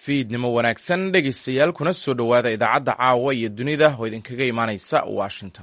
fiidnimo wanaagsan dhegaystayaal kuna soo dhowaada idaacadda caawa iyo dunida oo idinkaga imaanaysa washington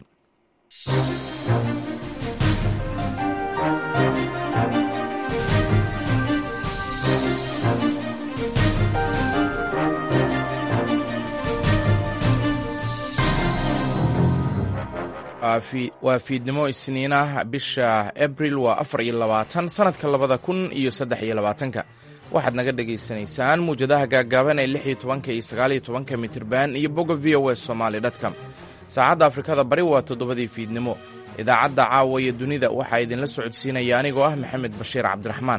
waa fiidnimo isniinah bisha abril waa afar iyo labaatan sanadka labada kun iyo saddex iyo labaatanka waxaad naga dhagaysanaysaan muwjadaha gaagaaban ee lix iyo tobanka iyo sagaal iyo tobanka mitirban iyo bogga v o e somaali dtcom saacadda afrikada bari waa toddobadii fiidnimo idaacadda caawa iyo dunida waxaa idinla socodsiinaya anigoo ah maxamed bashiir cabdiraxmaan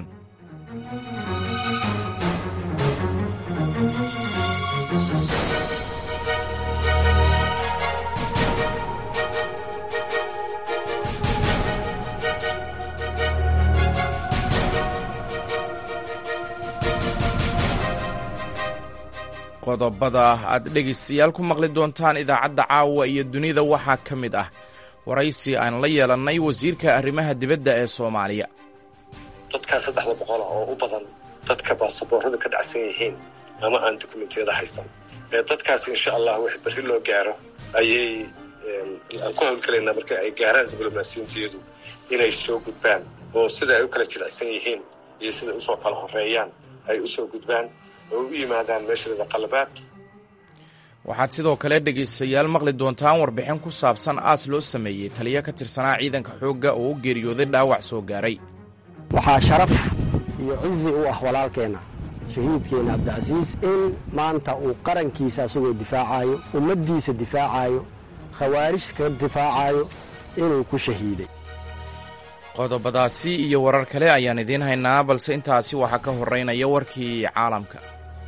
qodobada aad dhegaystayaal ku maqli doontaan idaacadda caawa iyo dunida waxaa ka mid ah waraysi aan la yeelannay wasiirka arrimaha dibadda ee soomaaliya dadkaa saddexda boqol ah oo u badan dadka baasabooradu ka dhacsan yihiin ama aan dukumentiyada haysan dadkaas insha allah wix berri loo gaaro ayay aan ku hawlgelaynaa marka ay gaaraan diblomaasiyintiyadu inay soo gudbaan oo sida ay u kala jilicsan yihiin iyo sida usoo kala horeeyaan ay usoo gudbaan oo u yimaadaan meeshooda qalabaad waxaad sidoo kale dhegaystayaal maqli doontaan warbixin ku saabsan aas loo sameeyey taliyo ka tirsanaa ciidanka xoogga oo u geeriyooday dhaawac soo gaaray waxaa sharaf iyo cizi u ah walaalkeenna shahiidkeenna cabdicasiis in maanta uu qarankiisa asagoo difaacayo ummaddiisa difaacayo khawaarij ka difaacayo inuu ku shahiiday qodobadaasi iyo warar kale ayaan idiin haynaa balse intaasi waxaa ka horeynaya warkii caalamka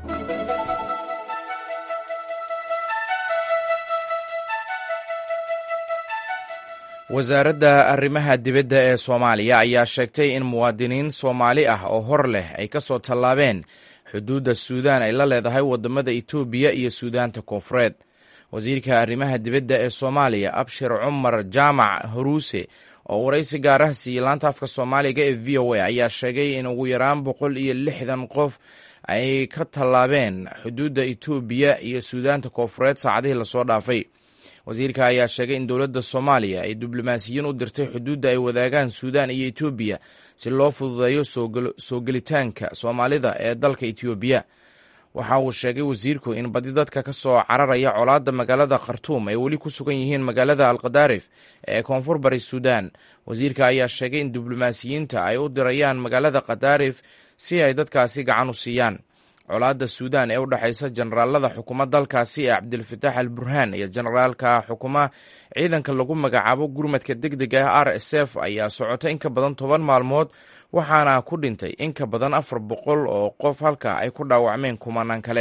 wasaaradda arrimaha dibadda ee soomaaliya ayaa sheegtay in muwaadiniin soomaali ah oo hor leh ay ka soo tallaabeen xuduudda suudaan ay la leedahay waddamada etoobiya iyo suudaanta koonfureed wasiirka arrimaha dibadda ee soomaaliya abshir cumar jaamac haruuse oo waraysi gaar ah siiyey laanta afka soomaaliga ee v o a ayaa sheegay in ugu yaraan boqol iyo lixdan qof ay ka tallaabeen xuduudda etoobiya iyo suudaanta koonfureed saacadihii lasoo dhaafay wasiirka ayaa sheegay in dowladda soomaaliya ay diblomaasiyiin u dirtay xuduudda ay wadaagaan suudaan iyo etoobiya si loo fududeeyo soo gelitaanka soomaalida ee dalka etoobiya waxa uu sheegay wasiirku in badi dadka ka soo cararaya colaadda magaalada khartuum ay weli ku sugan yihiin magaalada alkadaarif ee koonfur bari suudaan wasiirka ayaa sheegay in diblomaasiyiinta ay u dirayaan magaalada khadaarif si ay dadkaasi gacan u siiyaan colaadda suudaan ee u dhexaysa generaalada xukuma dalkaasi ee cabdilfataax al burhaan iyo generaalka xukuma ciidanka lagu magacaabo gurmadka deg deg ah r s f ayaa socota in ka badan toban maalmood waxaana ku dhintay in ka badan afar boqol oo qof halka ay ku dhaawacmeen kumanaan kale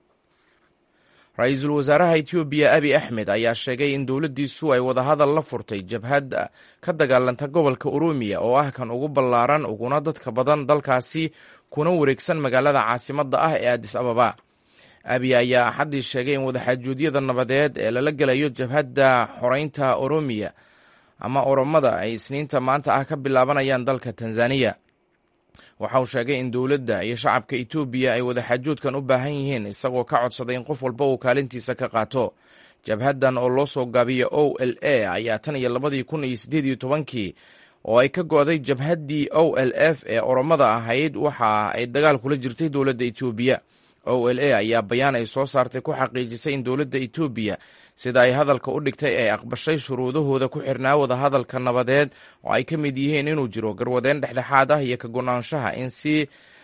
ra-iisul wasaaraha etoobiya abi axmed ayaa sheegay in dowladdiisu ay wadahadal la furtay jabhad ka dagaalanta gobolka oroomiya oo ah kan ugu ballaaran uguna dadka badan dalkaasi kuna wareegsan magaalada caasimadda ah ee adis ababa abi ayaa axaddii sheegay in wadaxaajuudyada nabadeed ee lala gelayo jabhadda xoreynta oroomiya ama oromada ay isniinta maanta ah ka bilaabanayaan dalka tanzaniya waxa uu sheegay in dowladda iyo shacabka etoobiya ay wadaxaajoodkan u baahan yihiin isagoo ka codsaday in qof walba uu kaalintiisa ka qaato jabhaddan oo loo soo gaabiya o l a ayaa tan iyo labadii kun iyo siddeed iyo tobankii oo ay ka go'day jabhaddii o l f ee oromada ahayd waxa ay dagaal kula jirtay dowladda etoobiya o l a ayaa bayaan ay soo saartay ku xaqiijisay in dowladda etoobiya sida ay hadalka u dhigtay ay aqbashay shuruudahooda ku xirnaa wadahadalka nabadeed oo ay ka mid yihiin inuu jiro garwadeen dhexdhexaad ah iyo ka gonaanshaha in si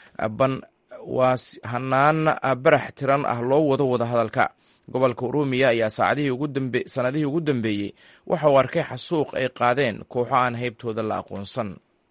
hanaan barax tiran ah loo wado wadahadalka gobolka oroomiya ayaa sanadihii ugu dambeeyey waxa uu arkay xasuuq ay qaadeen kooxo aan haybtooda la aqoonsan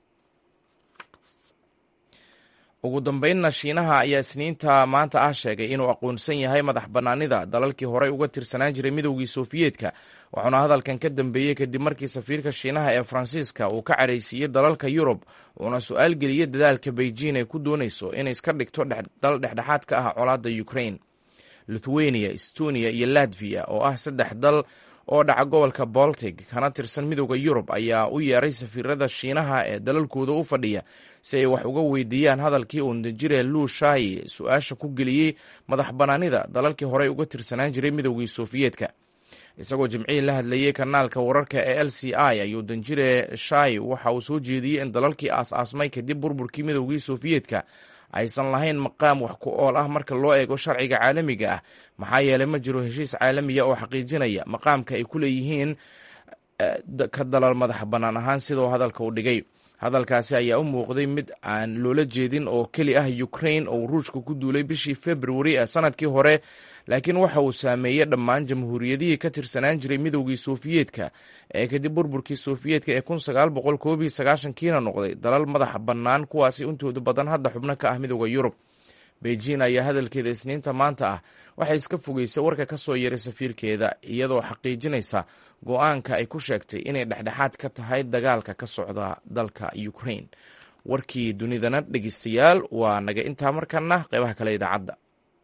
ugu dambeynna shiinaha ayaa isniinta maanta ah sheegay inuu aqoonsan yahay madax bannaanida dalalkii horey uga tirsanaan jiray midowgii sofiyeetka wuxuuna hadalkan ka dambeeyey kadib markii safiirka shiinaha ee faransiiska uu ka caraysiiyey dalalka yurub uuna su-aal geliyey dadaalka beijing ay ku doonayso inay iska dhigto dal dhexdhexaad ka ah colaadda ukraine lithuania estonia iyo latviya oo ah saddex dal oo dhaca gobolka boltic kana tirsan midooda yurub ayaa u yeeray safiirada shiinaha ee dalalkooda u fadhiya si ay wax uga weydiiyaan hadalkii uu danjire luu shai su-aasha ku geliyey madax banaanida dalalkii horey uga tirsanaan jiray midoogii sofiyeetka isagoo jimcihii la hadlayey kanaalka wararka ee l c i ayuu danjire shai waxa uu soo jeediyey in dalalkii aas-aasmay kadib burburkii midoogii sofiyeetka aysan lahayn maqaam wax ku ool ah marka loo eego sharciga caalamiga ah maxaa yeelay ma jiro heshiis caalamiya oo xaqiijinaya maqaamka ay ku leeyihiin ka dalal madax bannaan ahaan sidoo hadalka u dhigay hadalkaasi ayaa u muuqday mid aan loola jeedin oo keli ah ukrain oo ruushka ku duulay bishii februari ee sanadkii hore laakiin waxa uu saameeyey dhammaan jamhuuriyadihii ka tirsanaan jiray midoogii sofiyeetka ee kadib burburkii sofiyeetka ee kun sagaal boqol koob iyo sagaashankiina noqday dalal madax bannaan kuwaasi intooda badan hadda xubno ka ah midooda yurub beijing ayaa hadalkeeda isniinta maanta ah waxay iska fogeysay warka ka soo yaray safiirkeeda iyadoo xaqiijinaysa go-aanka ay ku sheegtay inay dhexdhexaad ka tahay dagaalka ka socda dalka ukrain warkii dunidana dhegeystayaal waa naga intaa markana qeybaha kale idaacadda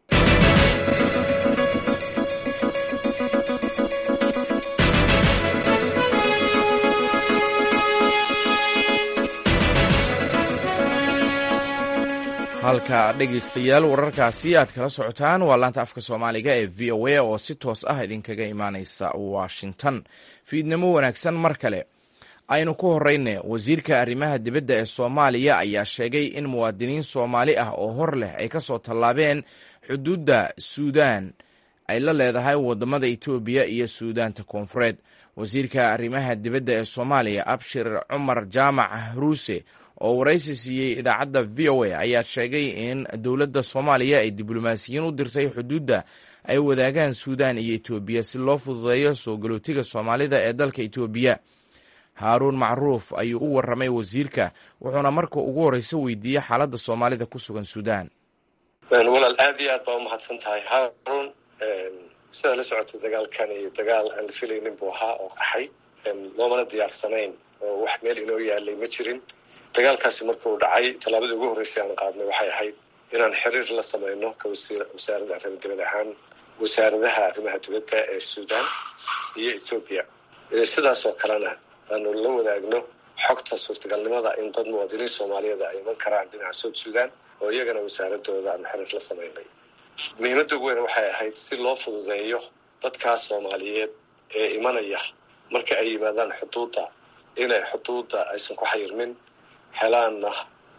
halka dhegeystayaal wararkaasi aad kala socotaan waa laanta afka soomaaliga ee v o a oo si toos ah idinkaga imaaneysa washington fiidnimo wanaagsan mar kale aynu ku horeyne wasiirka arrimaha dibadda ee soomaaliya ayaa sheegay in muwaadiniin soomaali ah oo hor leh ay kasoo tallaabeen xuduudda suudaan ay la leedahay wadamada etoobiya iyo suudaanta koonfureed wasiirka arrimaha dibadda ee soomaaliya abshir cumar jaamac ruuse oo waraysi siiyey idaacadda v o a ayaa sheegay in dowladda soomaaliya ay diblomaasiyiin u dirtay xuduudda ay wadaagaan suudaan iyo etoobiya si loo fududeeyo soo galootiga soomaalida ee dalka etoobiya haaruun macruuf ayuu u waramay wasiirka wuxuuna marka ugu horeysa weydiiyey xaaladda soomaalida ku sugan suudaan walaal aad iyo aad baa umahadsan tahay haaruun sidaa la socotay dagaalkan iyo dagaal aan la filaynin buu ahaa oo qaxay loomana diyaarsanayn oo wax meel inoo yaalay ma jirin dagaalkaasi markuu dhacay tallaabadii ugu horreysay aan qaadnay waxay ahayd inaan xiriir la sameyno ka wasaaradda arrima dibad ahaan wasaaradaha arrimaha dibadda ee suudaan iyo etoobiya sidaasoo kalena aanu la wadaagno xogta suurtagalnimada in dad muwaadiniin soomaaliyeed ay iman karaan dhinaca sood suudaan oo iyagana wasaaradooda aanu xiriir la sameynay muhiimadda ugu weyn waxay ahayd si loo fududeeyo dadkaas soomaaliyeed ee imanaya marka ay yimaadaan xuduudda inay xuduudda aysan ku xayirmin helaanna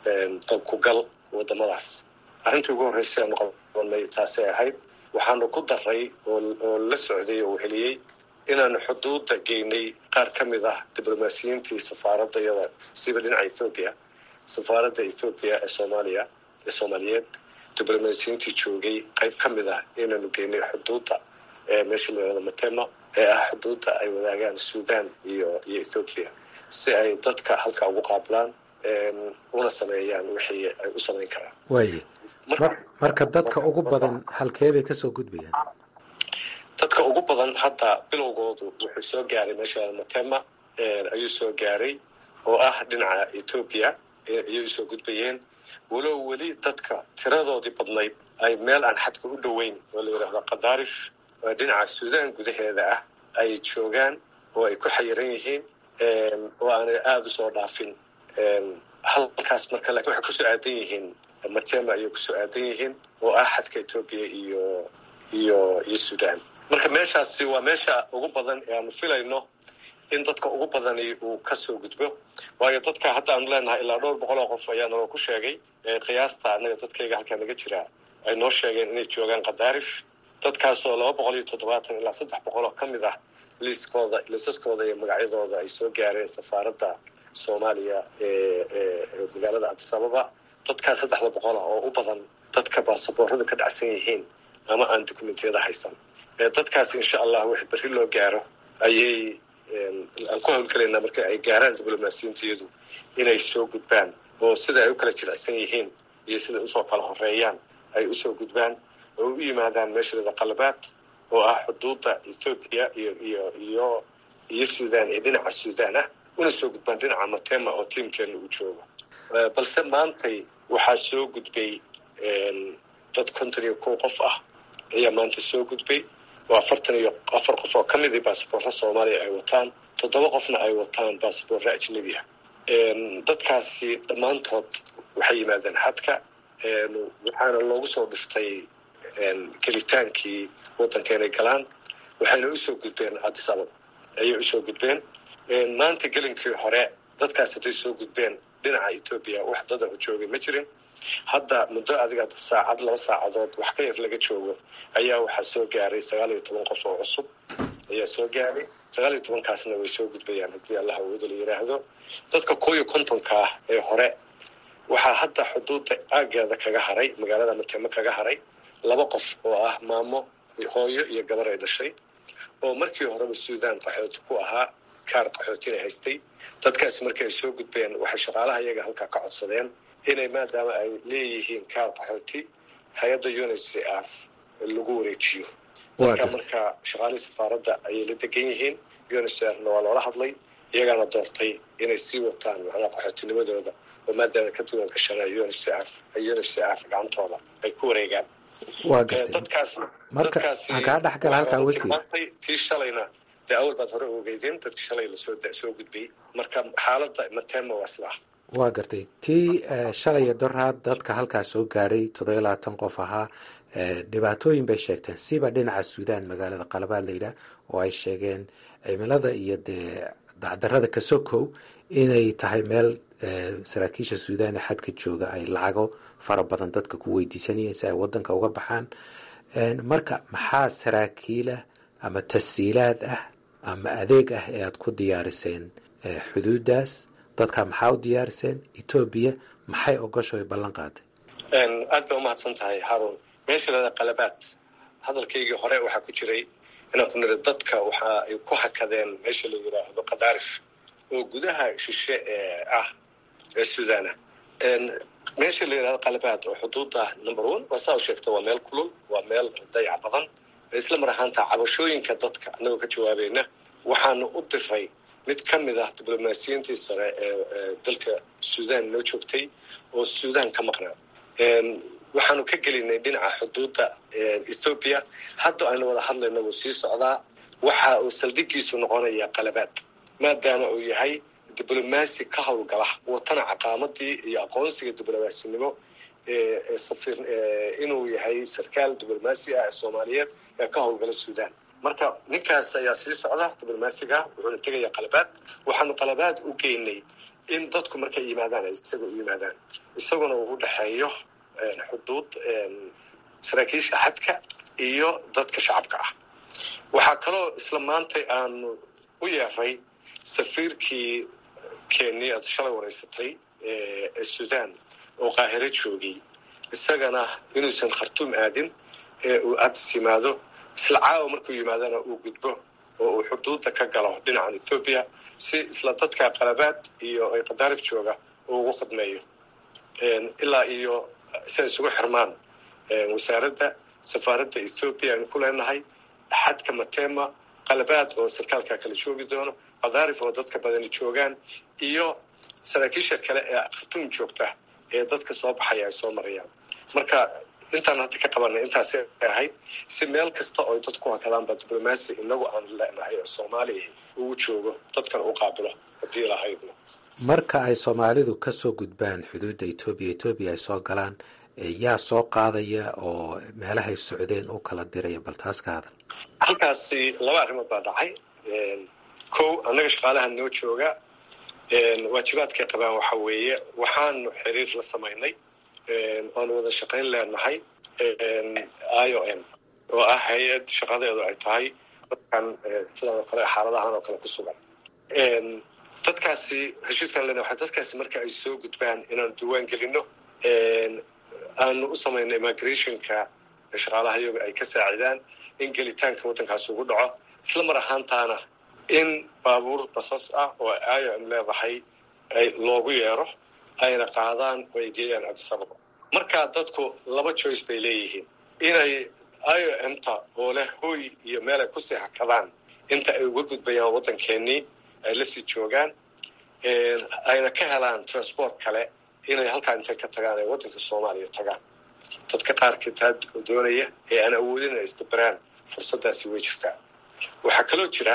dalkugal wadamadaas arrintii ugu horreysay aanu qabanay taasay ahayd waxaanu ku daray oo la socday oo heliyey inaanu xuduudda geynay qaar ka mid ah diblomaasiyiintii safaaradda iyada siba dhinaca ethoobiya safaaradda ethoobiya ee soomaaliya ee soomaaliyeed diblomaasiyiintii joogay qayb ka mid ah inaanu geynay xuduudda ee meesha layihahdo matema ee ah xuduudda ay wadaagaan suudaan iyo iyo ethoobiya si ay dadka halka ugu qaablaan una sameeyaan wixii ay u samayn karaan waaye marka dadka ugu badan halkee bay kasoo gudbayaan dadka ugu badan hadda bilowgoodu wuxuu soo gaaray meesha matema ayuu soo gaaray oo ah dhinaca etoobiya ayay usoo gudbayeen walow weli dadka tiradoodii badnayd ay meel aan xadka u dhoweyn oo la yidhaahdo kadaarif oo dhinaca suudaan gudaheeda ah ay joogaan oo ay ku xayiran yihiin oo aanay aada usoo dhaafin halkaas marka lakin waxay kusoo aadan yihiin matema ayay kusoo aadan yihiin oo ah xadka etoobiya iyo iyo iyo suudaan marka meeshaasi waa meesha ugu badan ee aanu filayno in dadka ugu badani uu kasoo gudbo waayo dadka hadda aanu leenahay ilaa dhowr boqol oo qof ayaa naloo ku sheegay qiyaasta annaga dadkayga halkaa naga jiraa ay noo sheegeen inay joogaan kadaarif dadkaasoo laba boqol iyo toddobaatan ilaa saddex boqol oo ka mid ah liiskooda liisaskooda iyo magacyadooda ay soo gaareen safaaradda soomaaliya ee magaalada cabdisababa dadkaa saddexda boqol ah oo u badan dadka baasaboorada ka dhacsan yihiin ama aan dokumentiyada haysan dadkaas insha allah wix berri loo gaaro ayay aan ku hawlgelaynaa marka ay gaaraan diblomaasiyiintiyadu inay soo gudbaan oo sida ay u kala jilicsan yihiin iyo siday usoo kala horeeyaan ay usoo gudbaan oo u yimaadaan meeshada qalabaad oo ah xuduudda ethoobiya iyo iyo iyo iyo suudaan ee dhinaca suudaan ah una soo gudbaan dhinaca matema oo tiimkeena uu joogo balse maantay waxaa soo gudbay dad konton iyo kow qof ah ayaa maanta soo gudbay oo afartan iyo afar qof oo ka midii basaboorra soomaaliya ay wataan toddoba qofna ay wataan basaboorra ajnebiya dadkaasi dhammaantood waxay yimaadeen xadka waxaana loogu soo dhiftay gelitaankii waddanka inay galaan waxayna usoo gudbeen addis ababa ayay usoo gudbeen maanta gelinkii hore dadkaas hadday soo gudbeen dhinaca etoobiya wax dada u joogay ma jirin hadda muddo adiga saacad laba saacadood wax ka yar laga joogo ayaa waxaa soo gaaray sagaal iyo toban qof oo cusub ayaa soo gaaray sagaal iyo tobankaasna way soo gudbayaan haddii allah awooda la yidhaahdo dadka koo iyo kontonka ah ee hore waxaa hadda xuduudda aaggeeda kaga haray magaalada matemo kaga haray laba qof oo ah maamo hooyo iyo gabar ay dhashay oo markii horeba suudaan qaxooti ku ahaa kaar qaxootina haystay dadkaasi markii ay soo gudbeen waxay shaqaalaha iyaga halkaa ka codsadeen inay maadaama ay leeyihiin kaar qaxooti hay-adda unicr lagu wareejiyo dadka marka shaqaalihii safaaradda ayay la degan yihiin unicrna waa loola hadlay iyagaana doortay inay sii wataan macnaha qaxootinimadooda oo maadaama ka duwan gashana unicr unicr gacantooda ay ku wareegaan waa gartay marka aan kaa dhex gala halkaa wasiir tii shalayna dee awal baad hore ogeydeen dadki shalay lasoo soo gudbiyey marka xaaladda matema waa sidaa waa gartay tii shalaya doraad dadka halkaa soo gaadhay toddobiyo labaatan qof ahaa dhibaatooyin bay sheegteen siba dhinaca suudaan magaalada qalabaad layidhaah oo ay sheegeen cimilada iyo dee dacdarada kasokow inay tahay meel saraakiisha suudaan ee xadka jooga ay lacago fara badan dadka ku weydiisanayeen si ay wadanka uga baxaan marka maxaa saraakiilah ama tasiilaad ah ama adeeg ah ee aada ku diyaariseen xuduudaas dadka maxaa u diyaariseen etoobiya maxay ogosho ay ballan qaaday aad bay umahadsan tahay haarun meesha lada qalabaad hadalkaygii hore waxaa ku jiray inaan ku niri dadka waxa ay ku hakadeen meesha la yidhaahdo kadaarif oo gudaha shishe ee ah ee suudaana meesha la yidhahdo qalabaad oo xuduudda number one waa saa u sheegta waa meel kulul waa meel dayac badan isla mar ahaanta cabashooyinka dadka annagoo ka jawaabayna waxaanu u diray mid ka mid ah diblomaasiyiintii sare ee dalka suudaan noo joogtay oo suudaan ka maqnaa waxaanu ka gelinay dhinaca xuduudda ethoobiya hadda aynu wada hadlayno wuu sii socdaa waxa uu saldhigiisu noqonaya qalabaad maadaama uu yahay diblomaasi ka howlgala watana caqaamadii iyo aqoonsiga diblomasinimo inuu yahay sarkaal diblomaasi ah ee soomaaliyeed ee ka howlgala suudaan marka ninkaas ayaa sii socda diblomaasiga wuxuuna tegaya qalabaad waxaanu qalabaad u geynay in dadku markay yimaadaan ay isaga u yimaadaan isaguna uu u dhexeeyo xuduud saraakiisha xadka iyo dadka shacabka ah waxaa kaloo isla maantay aanu u yeeray safiirkii kenya aad shalay wareysatay ee suudaan oo qaahiro joogay isagana inuusan khartuum aadin ee uu addis yimaado isla caawa markuu yimaadana uu gudbo oo uu xuduudda ka galo dhinacan ethoobiya si isla dadka qalabaad iyo ay qadaarif jooga uu ugu khidmeeyo ilaa iyo si ay isugu xirmaan wasaaradda safaaradda ethoobiya aynu ku leenahay xadka matema qalabaad oo sarkaalka kala joogi doono qadaarif oo dadka badani joogaan iyo saraakiisha kale ee khartuum joogta ee dadka soo baxaya ay soo marayaan marka intaan hadda ka qabanay intaasay ahayd si meel kasta oo dadku hakadaanba diblomaasi inagu aan leenahay oo soomaaliya uu joogo dadkan u qaabilo haddii lahaydna marka ay soomaalidu kasoo gudbaan xuduudda etoobiya etoobiya ay soo galaan yaa soo qaadaya oo meelahay socdeen u kala diraya bal taas ka hadal halkaasi laba arrimood baa dhacay kow annaga shaqaalaha noo jooga waajibaadkay qabaan waxa weeye waxaanu xiriir la samaynay oanu wada shaqayn leenahay i o m oo ah hay-ad shaqadeedu ay tahay dadkan sidan oo kale xaaladahan oo kale ku sugan dadkaasi heshiiskan lena waa dadkaasi marka ay soo gudbaan inaanu diiwaan gelino aanu u samayno immigrationka shaqaalaha iyaga ay ka saacidaan in gelitaanka waddankaasi ugu dhaco isla mar ahaantaana in baabuur basas ah oo i o m leedahay loogu yeero ayna qaadaan oo ay geeyaan adisababa markaa dadku laba joyce bay leeyihiin inay i o m ta oo leh hooy iyo meel ay kusii hakadaan inta ay uga gudbayaan waddankeenii ay lasii joogaan ayna ka helaan transport kale inay halkaa intay ka tagaan ay waddanka soomaaliya tagaan dadka qaarkii taa doonaya ee aan awoodin inay isdabaraan fursaddaasi way jirtaa waxaa kaloo jira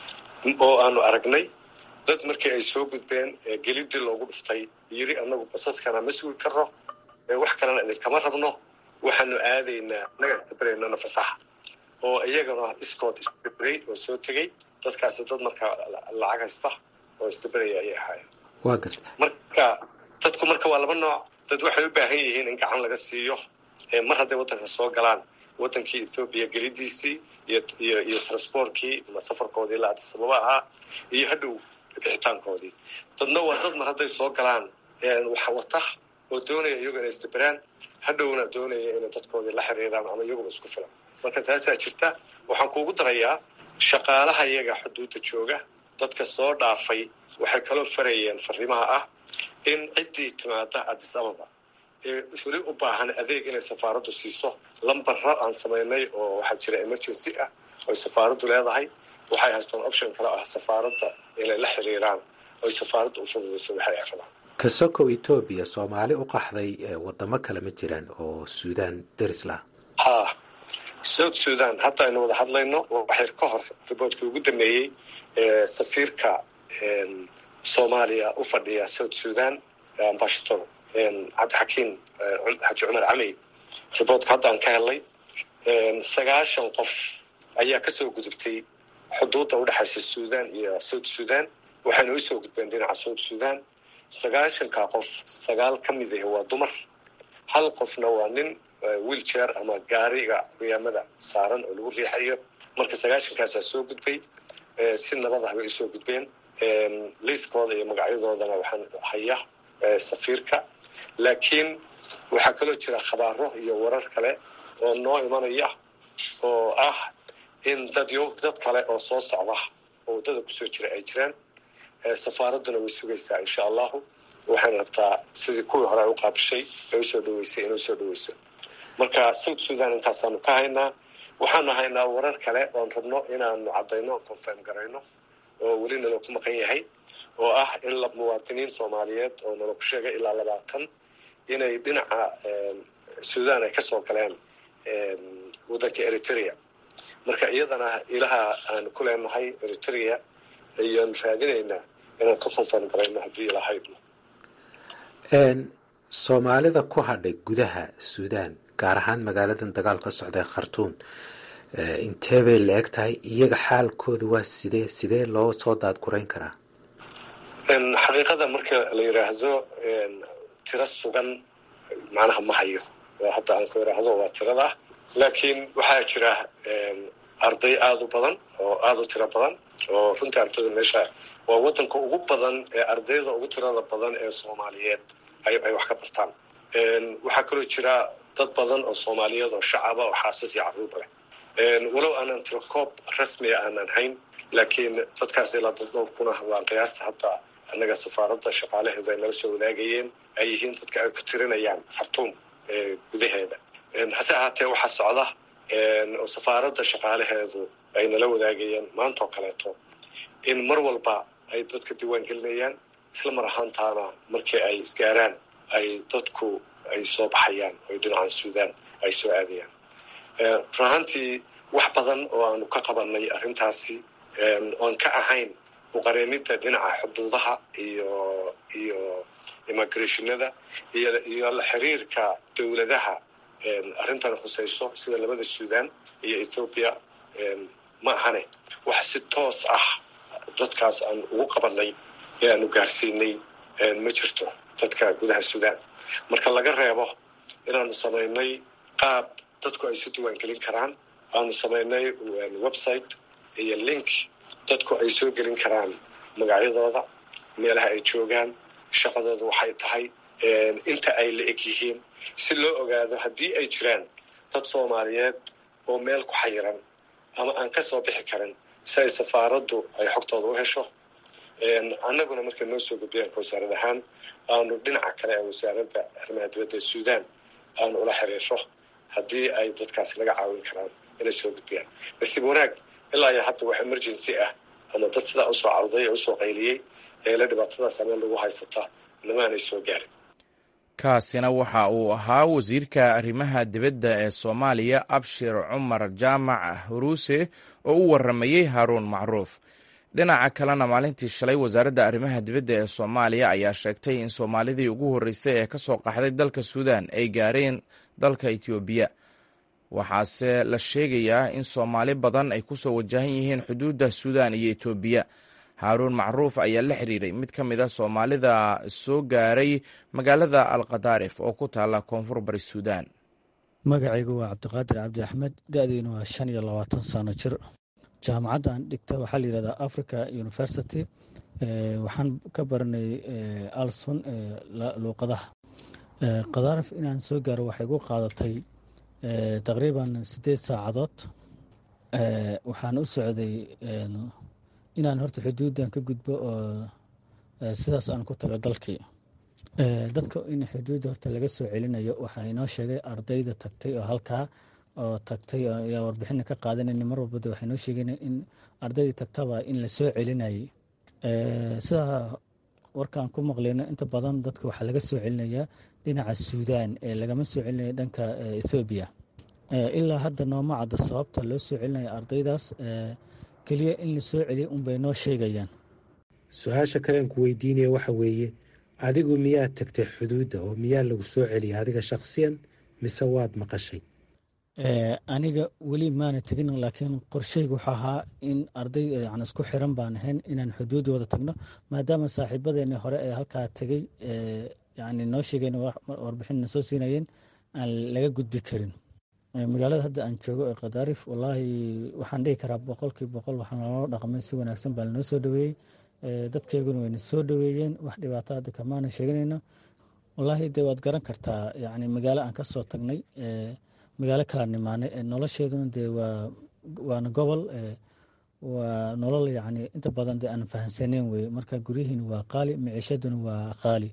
oo aanu aragnay dad markii ay soo gudbeen gelidii loogu dhuftay yiri anagu basaskana ma sugi karno wax kalena idinkama rabno waxaanu aadaynaa nagaan kabareynana fasaxa oo iyagana iskood isdaberay oo soo tegey dadkaasi dad markaa lacag haysta oo isdaberaya ayay ahaayeen waa garta marka dadku marka waa laba nooc dad waxay u baahan yihiin in gacan laga siiyo mar hadday waddanka soo galaan waddankii ethoobiya gelidiisii iyo iyo iyo transportkii ama safarkoodii ilaa addis ababa ahaa iyo hadhow bixitaankoodii dadna waa dad mar hadday soo galaan wax wata oo doonaya iyagu inay isdaberaan hadhowna doonaya inay dadkoodii la xiriiraan ama iyaguba isku filan marka taasaa jirta waxaan kuugu darayaa shaqaalaha iyaga xuduudda jooga dadka soo dhaafay waxay kaloo farayeen fariimaha ah in ciddii timaada addis ababa ee weli u baahan adeeg inay safaaraddu siiso lambara aan samaynay oo waxaa jira emergency ah oy safaaraddu leedahay waxay haystaan option kale ah safaaradda inay la xiriiraan oy safaaradda u fududayso waxay ay rabaan kasokow etoobiya soomaali u qaxday wadamo kale ma jiraan oo suudaan deris laha ha south sudan hadda aynu wada hadlayno waxyar ka hor riboortkii ugu dambeeyey safiirka soomaaliya u fadhiya south sudan ambashator cabdixakiim xaji cumar camey riboortka hadda aan ka helnay sagaashan qof ayaa kasoo gudubtay xuduudda udhexaysa sudan iyo south sudan waxayna u soo gudbeen dhinaca south sudan sagaashanka qof sagaal ka mid ah waa dumar hal qofna waa nin wiilchair ama gaariga cuyaamada saaran oo lagu riixayo marka sagaashankaasaa soo gudbay si nabad ah bay usoo gudbeen liiskooda iyo magacyadoodana waxaan haya safiirka laakiin waxaa kaloo jira khabaaro iyo warar kale oo noo imanaya oo ah in dad yo dad kale oo soo socda oo waddada kusoo jira ay jiraan safaaradduna way sugaysaa insha allahu waxayna rabtaa sidii kuwii hore ay u qaabishay ay usoo dhaweysay inay usoo dhaweyso marka south sudan intaasaanu ka haynaa waxaanu haynaa warar kale oon rabno inaanu caddayno confirm garayno oo weli naloo ku maqan yahay oo ah in la muwaadiniin soomaaliyeed oo naloo ku sheegay ilaa labaatan inay dhinaca sudan ay kasoo galeen waddanka eritrea marka iyadana ilaha aanu ku leenahay eritrea ayaanu raadinaynaa inaan ka confirm garayno haddii ilahaydno soomaalida ku hadhay gudaha suudaan gaar ahaan magaaladan dagaal ka socda ee khartuun intee bay la eg tahay iyaga xaalkooda waa sidee sidee loo soo daadgurayn karaa xaqiiqada marka la yidhaahdo tiro sugan macnaha ma hayo hadda aan ku yidhaahdo waa tirada laakiin waxaa jira arday aada u badan oo aada u tiro badan oo runtii ardayda meesha waa waddanka ugu badan ee ardayda ugu tirada badan ee soomaaliyeed ay wax ka bartaan waxaa kaloo jira dad badan oo soomaaliyeed oo shacaba oo xaasas iyo carruurba leh walow aanan tirokoob rasmiga aanan hayn laakiin dadkaas ilaa dad dhowr kuna waan qiyaasta hadda annaga safaaradda shaqaalaheedu ay nala soo wadaagayeen ay yihiin dadka ay ku tirinayaan khartuum gudaheeda hase ahaatee waxaa socda oo safaaradda shaqaalaheedu ay nala wadaagayeen maanta oo kaleeto in mar walba ay dadka diiwaan gelinayaan isla mar ahaantaana markii ay isgaaraan ay dadku ay soo baxayaan oy dhinacan suudaan ay soo aadayaan run ahaantii wax badan oo aanu ka qabanay arrintaasi oon ka ahayn uqareemidda dhinaca xuduudaha iyo iyo immigrationada iyo iyo la xiriirka dowladaha arrintan khusayso sida labada suudaan iyo ethoobiya ma ahane wax si toos ah dadkaas aan ugu qabanay ee aanu gaarsiinay ma jirto dadka gudaha suudaan marka laga reebo inaanu samaynay qaab dadku ay isu diiwaangelin karaan aanu samaynay website iyo link dadku ay soo gelin karaan magacyadooda meelaha ay joogaan shaqadooda waxay tahay inta ay la eg yihiin si loo ogaado haddii ay jiraan dad soomaaliyeed oo meel ku xayiran ama aan ka soo bixi karin si ay safaaraddu ay xogtooda u hesho annaguna markay noo soo gudbiyaan wasaarad ahaan aanu dhinaca kale ee wasaaradda arrimaha dibadda ee suudaan aanu ula xiriirro haddii ay dadkaasi laga caawin karaan inay soo gudbiyaan nasiib wanaag ilaa iyo hadda wax emergency ah ama dad sidaa usoo cawday ee usoo qayliyey ee la dhibaatadaas ameen lagu haysata namaanay soo gaarin kaasina waxa uu ahaa wasiirka arrimaha dibadda ee soomaaliya abshir cumar jaamac huruuse oo u waramayey haaruun macruuf dhinaca kalena maalintii shalay wasaaradda arrimaha dibadda ee soomaaliya ayaa sheegtay in soomaalidii ugu horreysay ee ka soo qaxday dalka suudan ay gaareen dalka etoobiya waxaase la sheegayaa in soomaali badan ay kusoo wajahan yihiin xuduudda suudan iyo etoobiya haaruun macruuf ayaa la xiriiray mid ka mid a soomaalida soo gaaray magaalada alkhadaarif oo ku taala koonfur bari suudan magacaygu waa cabdiqaadir cabdi axmed da-diinu waa shan iyo labaatan sano jir jaamacadda aan dhigta waxaa la yihahdaa africa university waxaan ka baranay alsun luuqadaha khadaarif inaan soo gaaro waxay gu qaadatay taqriiban siddeed saacadood waxaan u socday inaan horta xuduuddan ka gudbo oo sidaas aan ku tago dalkii dadka in xuduudda horta laga soo celinayo waxaa inoo sheegay ardayda tagtay oo halkaa oo tagtay ayaa warbixina ka qaadanayna mar walbada waxay noo sheegeen in ardaydii tagtaba in la soo celinayay sidaa warkaan ku maqlayno inta badan dadka waxaa laga soo celinayaa dhinaca suudaan ee lagama soo celinaya dhanka ethoobiya ilaa hadda nooma cadda sababta loo soo celinaya ardaydaas keliya in la soo celiya unbay noo sheegayaan su-aasha kalean ku weydiinaya waxa weeye adigu miyaad tagtay xuduudda oo miyaa lagu soo celiyay adiga shakhsiyan mise waad maqashay aniga weli maana tegin laakiin qorsheyga wuxuu ahaa in arday yan isku xiran baan ahayn inaan xuduud wada tagno maadaama saaxiibadeeni hore ee halkaa tegey yani noo sheegeen warbixinna soo siinayeen aan laga gudbi karin magaalada hadda aan joogo ee khadaarif wallaahi waxaan dhihi karaa boqolkii boqol waxaa naloo dhaqmay si wanaagsan baa lanoo soo dhaweeyey dadkeyguna wayna soo dhaweeyeen wax dhibaato hadda kamaana sheeganayno wallaahi de waad garan kartaa yani magaalo aan kasoo tagnay magaalo kala nimaanay nolosheeduna dee waa waana gobol waa nolol yani inta badan dee aan fahansaneyn weye marka guryihiina waa qaali miciishaduna waa qaali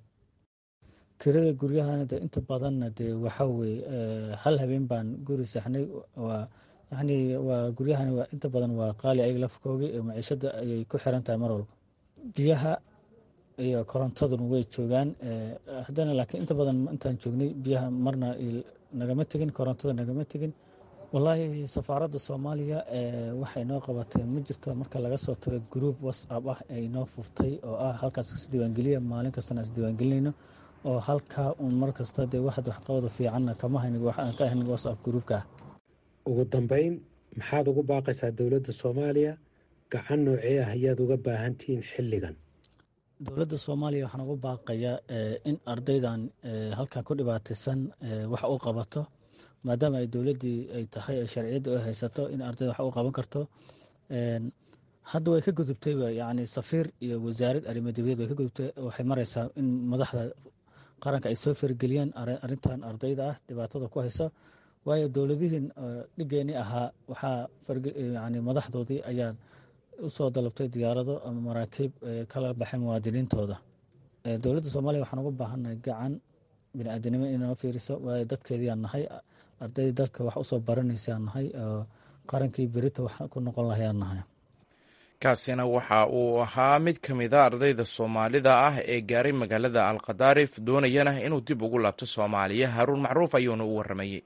kirada guryahana de inta badanna dee waxa weye hal habeen baan guri saxnay waa yani waa guryahana waa inta badan waa qaali ayaga lafkoogi miciishada ayay ku xiran tahay mar walba biyaha iyo korontaduna way joogaan haddana laakiin inta badan intaan joognay biyaha marna nagama tegin korontada nagama tegin wallaahi safaaradda soomaaliya waxay noo qabatay ma jirto marka laga soo tago gruub whatsapp ah ay noo furtay oo ah halkaas isdiiwaangeliya maalin kastana isdiiwaangelinayno oo halkaa uun mar kasta dee waxad waxqabada fiicanna kama hayn waxaan ka ahayn whatsapp gruubka ah ugu dambeyn maxaad ugu baaqaysaa dowladda soomaaliya gacan noocee ah ayaad uga baahantihiin xilligan dowladda soomaaliya waxaan ugu baaqayaa in ardaydan halkaa ku dhibaataysan wax u qabato maadaama ay dowladdii ay tahay ee sharciyadda u haysato in ardayda wax u qaban karto hadda way ka gudubtay yani safiir iyo wasaarad arrimo dibadeed way ka gudubtay waxay maraysaa in madaxda qaranka ay soo fargeliyaan arrintan ardayda ah dhibaatada ku haysa waayo dowladihiin dhigeeni ahaa waxaa yani madaxdoodii ayaa usoo dalabtay diyaarado ama maraakiib kala baxay muwaadiniintooda dowladda soomaaliya waxaan ugu baahannahay gacan bini-aadanimo inoo fiiriso waayo dadkeediaan nahay ardayda dalka wax usoo baranaysaan nahay oo qarankii berita wax ku noqon lahayaan nahay kaasina waxa uu ahaa mid ka mid a ardayda soomaalida ah ee gaaray magaalada alkhadaarif doonayana inuu dib ugu laabto soomaaliya haaruun macruuf ayuuna u waramayey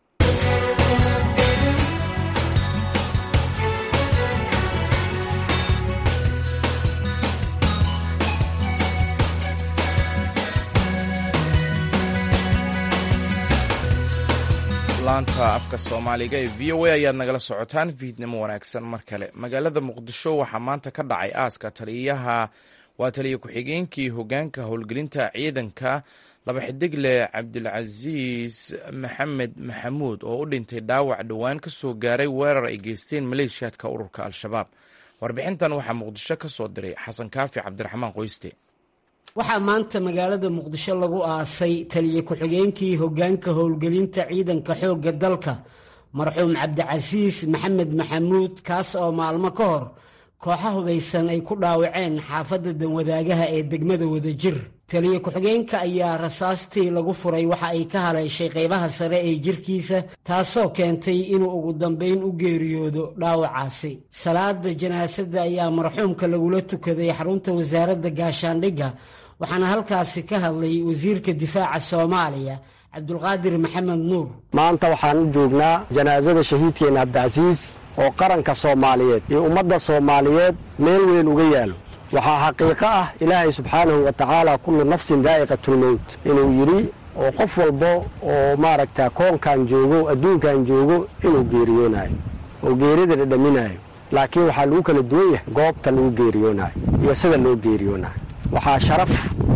laanta afka soomaaliga ee v o a ayaad nagala socotaan fiidnimo wanaagsan mar kale magaalada muqdisho waxaa maanta ka dhacay aaska taliyaha waa taliya ku-xigeenkii hogaanka howlgelinta ciidanka laba xidigle cabdilcasiis maxamed maxamuud oo u dhintay dhaawac dhowaan ka soo gaaray weerar ay geysteen maleeshiyaadka ururka al-shabaab warbixintan waxaa muqdisho ka soo diray xasan kaafi cabdiraxmaan qoyste waxaa maanta magaalada muqdisho lagu aasay taliye ku-xigeenkii hoggaanka howlgelinta ciidanka xoogga dalka marxuum cabdicasiis maxamed maxamuud kaas oo maalmo ka hor kooxa hubaysan ay ku dhaawaceen xaafadda danwadaagaha ee degmada wadajir taliye ku-xigeenka ayaa rasaastii lagu furay waxa ay ka haleeshay qaybaha sare ee jirkiisa taasoo keentay inuu ugu dambayn u geeriyoodo dhaawacaasi salaada janaasada ayaa marxuumka lagula tukaday xarunta wasaaradda gaashaandhigga waxaana halkaasi ka hadlay wasiirka difaaca soomaaliya cabdulqaadir maxamed nuur maanta waxaan u joognaa janaasada shahiidkeenna cabdicasiis oo qaranka soomaaliyeed iyo ummadda soomaaliyeed meel weyn uga yaalo waxaa xaqiiqo ah ilaahay subxaanahu wa tacaala kullu nafsin daa'iqatulmowt inuu yidhi oo qof walba oo maaragta koonkan joogo adduunkan joogo inuu geeriyoonayo oo geerida dhadhaminaayo laakiin waxaa lagu kala duwan yahay goobta lagu geeriyoonaayo iyo sida loo geeriyoonayo waxaa sharaf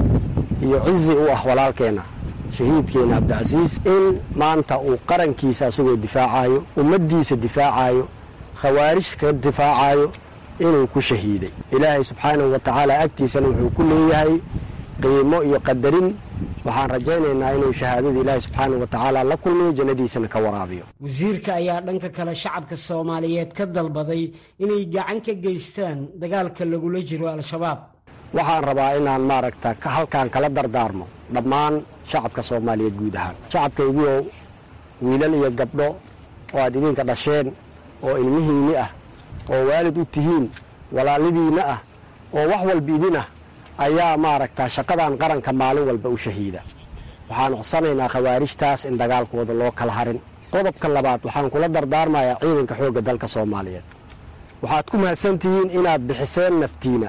iyo cizi u ah walaalkeenna shahiidkeenna cabdicasiis in maanta uu qarankiisa asagoo difaacayo ummaddiisa difaacayo khawaarij ka difaacayo inuu ku shahiiday ilaahay subxaanahu wa tacaala agtiisana wuxuu ku leeyahay qiimo iyo qadarin waxaan rajaynaynaa inuu shahaadada ilaahay subxaanahu wa tacaala la kulmiyo jannadiisana ka waraabiyo wasiirka ayaa dhanka kale shacabka soomaaliyeed ka dalbaday inay gacan ka geystaan dagaalka lagula jiro al-shabaab waxaan rabaa inaan maaragta halkaan kala dardaarmo dhammaan shacabka soomaaliyeed guud ahaan shacabkaygioo wiilal iyo gabdho oo aad idinka dhasheen oo ilmihiinni ah oo waalid u tihiin walaalidiinna ah oo wax walba idin ah ayaa maaragta shaqadan qaranka maalin walba u shahiida waxaan codsanaynaa khawaarijtaas in dagaalkooda loo kala harin qodobka labaad waxaan kula dardaarmayaa ciidanka xoogga dalka soomaaliyeed waxaad ku mahadsan tihiin inaad bixiseen naftiina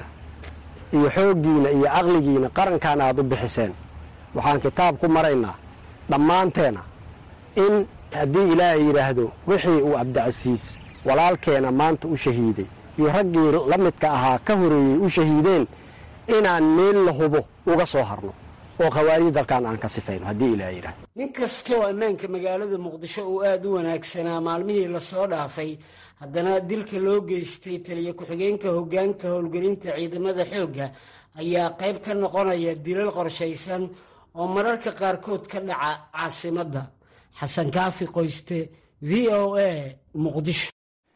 iyo xooggiina iyo caqligiina qarankan aad u bixiseen waxaan kitaab ku maraynaa dhammaanteena in haddii ilaahay yidhaahdo wixii uu cabdicasiis walaalkeena maanta u shahiiday iyo raggii la midka ahaa ka horeeyey u shahiideen inaan meel la hubo uga soo harno oo khawaarij dalkan aan ka sifayno haddii ilaahay yidhahdo nin kastoo ammaanka magaalada muqdisho uu aada u wanaagsanaa maalmihii lasoo dhaafay haddana dilka loo geystay taliya ku-xigeenka hoggaanka howlgelinta ciidamada xoogga ayaa qayb ka noqonaya dilal qorshaysan oo mararka qaarkood ka dhaca caasimadda xasan kaafi qoyste v o a muqdisho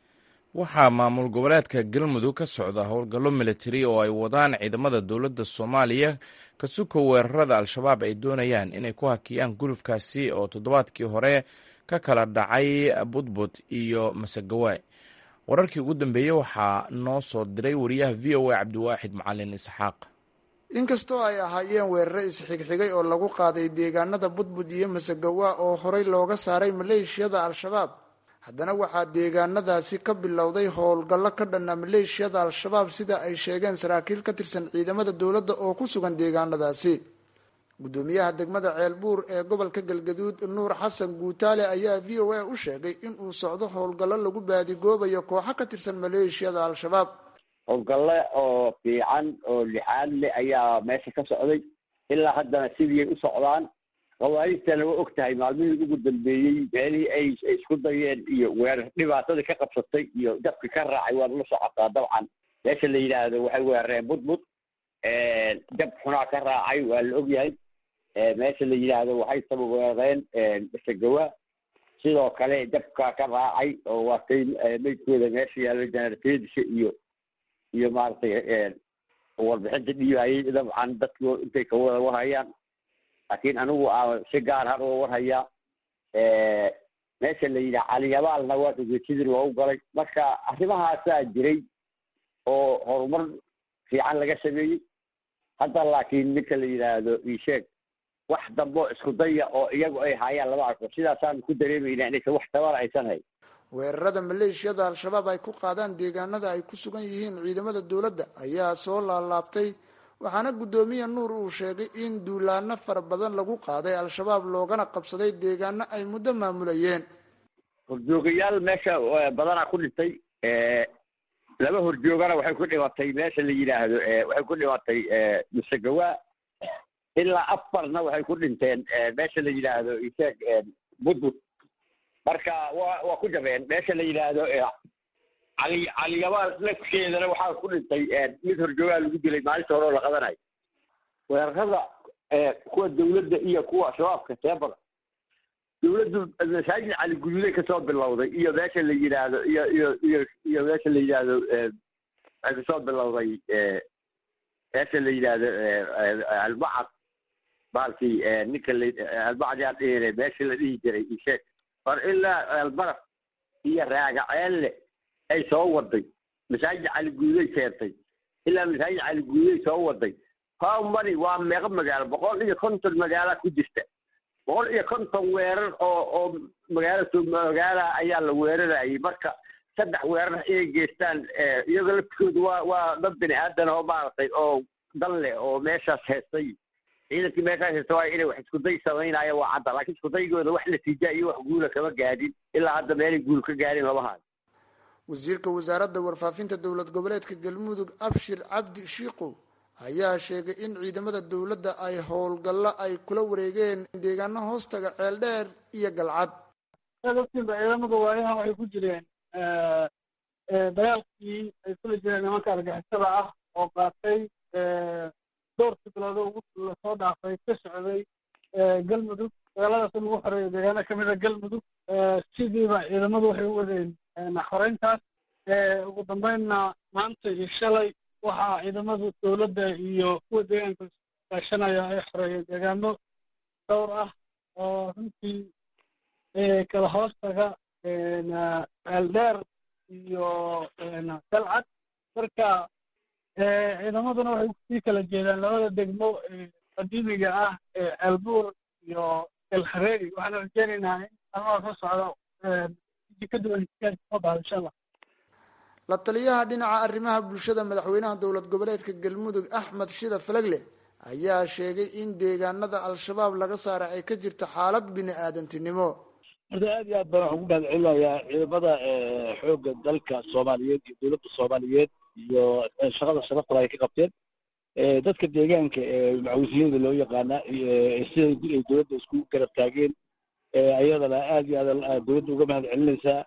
waxaa maamul goboleedka galmudug ka socda howlgallo militari oo ay wadaan ciidamada dowladda soomaaliya ka suko weerarada al-shabaab ay doonayaan inay ku hakiyaan gulufkaasi oo toddobaadkii hore ka kala dhacay budbud iyo masagawaay wararkii ugu dambeeyey waxaa noo soo diray wariyaha v o a cabdiwaaxid macalin isxaaq inkastoo ay ahaayeen weerare isxigxigay oo lagu qaaday deegaanada budbud iyo masagawa oo horey looga saaray maleeshiyada al-shabaab haddana waxaa deegaanadaasi ka bilowday howlgallo ka dhanna maleeshiyada al-shabaab sida ay sheegeen saraakiil ka tirsan ciidamada dowladda oo ku sugan deegaanadaasi guddoomiyaha degmada ceelbuur ee gobolka galgaduud nuur xasan guutaale ayaa v o a u sheegay inuu socdo howlgallo lagu baadigoobayo kooxo ka tirsan maleeshiyada al-shabaab howlgalle oo fiican oo lixaad leh ayaa meesha ka socday ilaa haddana sidii ay u socdaan khawaarijtana waa og tahay maalmihii ugu dambeeyey meelihii ay isku dayeen iyo weerar dhibaatadii ka qabsatay iyo dabki ka raacay waad la socotaa dabcan meesha la yidhaahdo waxay weerareen budbud dab xunaa ka raacay waa la ogyahay meesha la yidhaahdo waxay taba weerareen masagawa sidoo kale dabka ka raacay oo waatay meydkooda meesha yaallo janarteedisha iyo iyo maaragtay warbixinta dhiibayay dabcan dadku intay ka wada warhayaan laakiin anigu a si gaar har oo warhayaa meesha la yidhaha caliyabaalna waa dhugeysadii loogu galay marka arrimahaasaa jiray oo horumar fiican laga sameeyey hadda laakiin ninka la yidhaahdo isheeg wax dambo isku daya oo iyagu ay haayaan lama arko sidaasaan ku dareemayna inaysan wax tabana aysan hayn weerarada maleeshiyada al-shabaab ay ku qaadaan deegaanada ay ku sugan yihiin ciidamada dowladda ayaa soo laalaabtay waxaana guddoomiye nuur uu sheegay in duulaano fara badan lagu qaaday al-shabaab loogana qabsaday deegaano ay muddo maamulayeen horjoogayaal meesha badanaa ku dhintay laba horjoogana waxay ku dhimatay meesha la yidhaahdo waxay ku dhimatay musagawa ilaa afarna waxay ku dhinteen meesha la yidhaahdo isheeg budbud marka waa waa ku jabeen meesha la yidhaahdo cali caliyabaal lafkeedana waxaa ku dhintay mid horjoogaa lagu dilay maalinta hore oo la qadanayo weerarada kuwa dawladda iyo kuwa shabaabka teebada dawladdu masaajid cali guduuday kasoo bilowday iyo meesha la yidhaahdo iyo iyo iyo iyo meesha la yidhaahdo waxay kasoo bilowday meesha la yidhaahdo albacad baalkii ninka la albacad yaa dhihine meesha la dhihi jiray isheeg or ilaa albaraf iyo raagaceelle ay soo waday masaajid cali guuday keentay ilaa masaajid cali guuday soo waday how many waa meeqa magaalo boqol iyo konton magaala ku jirta boqol iyo konton weerar oo oo magaala magaala ayaa la weerarayay marka saddex weerar inay geystaan iyagoo laftikoodu waa waa dad bini aadan oo maaragtay oo dan leh oo meeshaas heestay ciidankii meeshaas heesta waa inay wax iskuday samaynaya waa cadda laakiin iskudaygooda wax natiija iyo wax guula kama gaadhin ilaa hadda meelay guul ka gaadhin lama hayo wasiirka wasaaradda warfaafinta dowlad goboleedka galmudug abshir cabdi shiikow ayaa sheegay in ciidamada dowladda ay howlgallo ay kula wareegeen deegaano hoostaga ceeldheer iyo galcad dadkiinba ciidamada waayahan waxay ku jireen dagaalkii ay kula jireen nimanka argixisada ah oo qaatay dhowrkii biloodo ugu lasoo dhaafay ka socday galmudug dagaaladaas in lagu xoreeyo deegaano kamid a galmudug sidiiba ciidamadu waxay u wadeen xoreyntaas ugu dambeynna maanta iyo shalay waxaa ciidamada dowladda iyo kuwa deegaanka kaashanaya ay xoreeyeen deegaano dhowr ah oo runtii kala hoostaga ceeldheer iyo dalcad marka ciidamaduna waxay kusii kala jeedaan labada degmo qadiimiga ah ee ceelbuur iyo elhareeri waxaana rajeynaynaa in almaha soo socdo ka duwan soo baxdo insha allah la taliyaha dhinaca arrimaha bulshada madaxweynaha dowlad goboleedka galmudug axmed shira falagle ayaa sheegay in deegaanada al-shabaab laga saaray ay ka jirto xaalad bini aadantinimo horta aad iyo aad baan waxaan ku mahad celinayaa ciidamada xoogga dalka soomaaliyeed iyo dowladda soomaaliyeed iyo shaqada sharafta ay ka qabteen dadka deegaanka ee macawisiyada loo yaqaana siday ay dowladda isku garab taageen ayadana aad iyo aad dowladda uga mahad celinaysaa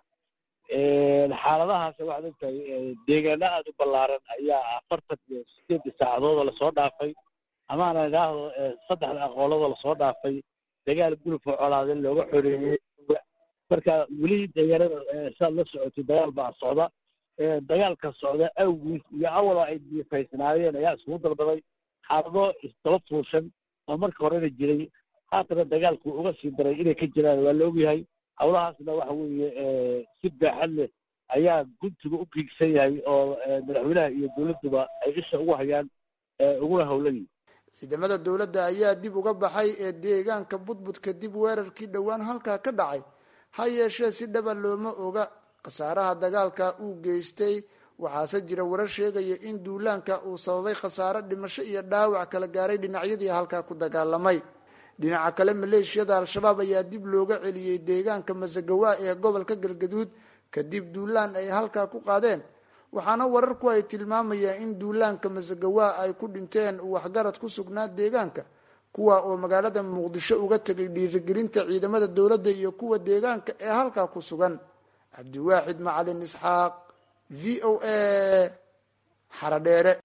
xaaladahaas waxaad ogtahay deegaano aada u ballaaran ayaa afartan iyo sideedii saacadoodoo lasoo dhaafay amaana idhaahdo saddexda aqoolladoo lasoo dhaafay dagaal gulufka colaade looga xoreeyey marka weli deegaanada siaad la socotay dagaal baa socda dagaalka socda awgiis iyo awala ay diifaysnaayeen ayaa iskugu dalbaday xaalado isdaba fuushan oo marka horena jiray haatana dagaalku uga sii daray inay ka jiraan waa la ogyahay hawlahaasna waxa weeye si baaxad leh ayaa guntiga u giigsan yahay oo madaxweynaha iyo dowladduba ay isha ugu hayaan uguna howlan yihin ciidamada dowladda ayaa dib uga baxay ee deegaanka budbud kadib weerarkii dhowaan halkaa ka dhacay ha yeeshee si dhaba looma oga khasaaraha dagaalka uu geystay waxaase jira warar sheegaya in duulaanka uu sababay khasaare dhimasho iyo dhaawac kala gaaray dhinacyadii halkaa ku dagaalamay dhinaca kale maleeshiyada al-shabaab ayaa dib looga celiyey deegaanka masagawa ee gobolka galgaduud kadib duulaan ay halkaa ku qaadeen waxaana wararku ay tilmaamayaan in duulaanka masagawa ay ku dhinteen waxgarad ku sugnaa deegaanka kuwa oo magaalada muqdisho uga tegay dhiirigelinta ciidamada dowladda iyo kuwa deegaanka ee halkaa ku sugan cabdiwaaxid macalin isxaaq v o a xaradheere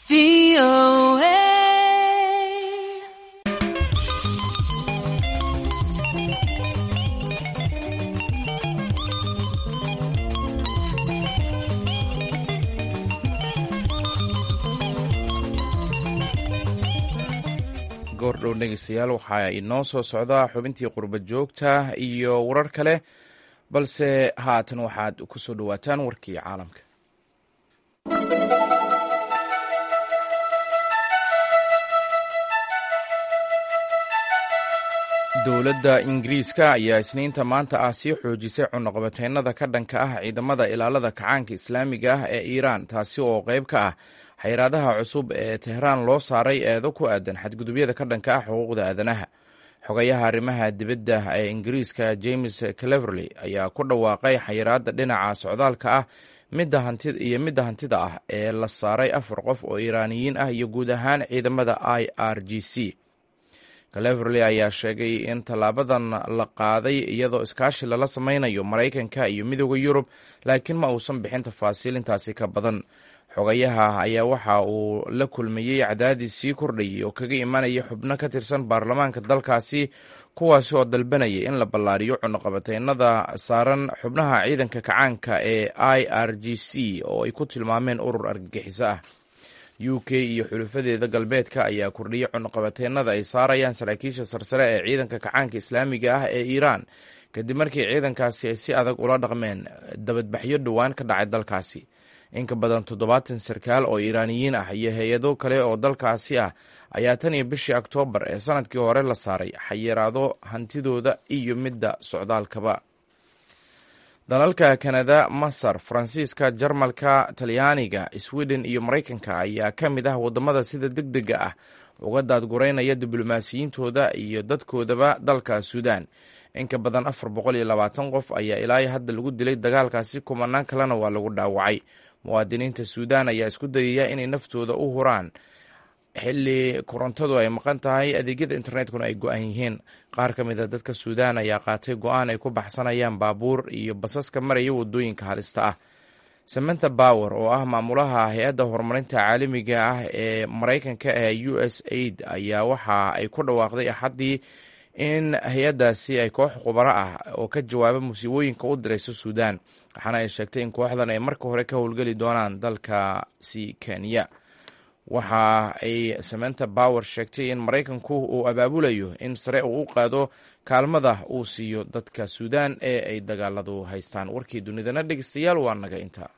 goordhow dhegeystayaal waxaa inoo soo socdaa xubintii qurba joogta iyo warar kale balse haatan waxaad ku soo dhowaataan warkii caalamka dowladda ingiriiska ayaa isniinta maanta ah sii xoojisay cunuqabateynada ka dhanka ah ciidamada ilaalada kacaanka islaamiga ah ee iiraan taasi oo qayb ka ah xayiraadaha cusub ee tehraan loo saaray eedo ku aadan xadgudubyada ka dhanka ah xuquuqda aadanaha xogayaha arrimaha dibadda ee ingiriiska james cleverley ayaa ku dhawaaqay xayiraadda dhinaca socdaalka ah iyo midda hantida ah ee la saaray afar qof oo iiraaniyiin ah iyo guud ahaan ciidamada i r g c cleverley ayaa sheegay in tallaabadan la qaaday iyadoo iskaashi lala sameynayo maraykanka iyo midooda yurub laakiin ma uusan bixin tafaasiilintaasi ka badan xogayaha ayaa waxa uu la kulmayey cadaadis sii kordhayay oo kaga imanaya xubno ka tirsan baarlamaanka dalkaasi kuwaasi oo dalbanaya in la ballaariyo cunuqabateynada saaran xubnaha ciidanka kacaanka ee i r g c oo ay ku tilmaameen urur argagixiso ah u k iyo xulufadeeda galbeedka ayaa kordhiyay cunuqabateynada ay saarayaan saraakiisha sarsare ee ciidanka kacaanka islaamiga ah ee iiraan kadib markii ciidankaasi ay si adag ula dhaqmeen dabadbaxyo dhowaan ka dhacay dalkaasi in ka badan toddobaatan sarkaal oo iiraaniyiin ah iyo hay-ado kale oo dalkaasi ah ayaa tan iyo bishii oktoobar ee sanadkii hore la saaray xayiraado hantidooda iyo midda socdaalkaba dalalka kanada masar faransiiska jarmalka talyaaniga sweden iyo maraykanka ayaa ka mid ah wadamada sida deg dega ah uga daadgureynaya diblomaasiyiintooda iyo dadkoodaba dalka suudan in ka badan afar boqol iyo labaatan qof ayaa ilaa hadda lagu dilay dagaalkaasi kumanaan kalena waa lagu dhaawacay muwaadiniinta suudan ayaa isku dayaya inay naftooda u huraan xilli korontadu ay maqan tahay adeegyada internetkuna ay go-an yihiin qaar ka mid a dadka suudan ayaa qaatay go-aan ay ku baxsanayaan baabuur iyo basaska maraya wadooyinka halista ah samanta bower oo ah maamulaha hay-adda horumarinta caalamiga ah ee maraykanka ee u s aid ayaa waxa ay ku dhawaaqday axaddii in hay-addaasi ay koox khubaro ah oo ka jawaaba musiibooyinka u dirayso suudan waxaana ay sheegtay in kooxdan ay marka hore ka howlgeli doonaan dalkaasi kenya waxa ay samanta bower sheegtay in maraykanku uu abaabulayo in sare uu u qaado kaalmada uu siiyo dadka suudan ee ay dagaaladu haystaan warkii dunidana dhegeystayaal waa naga intaa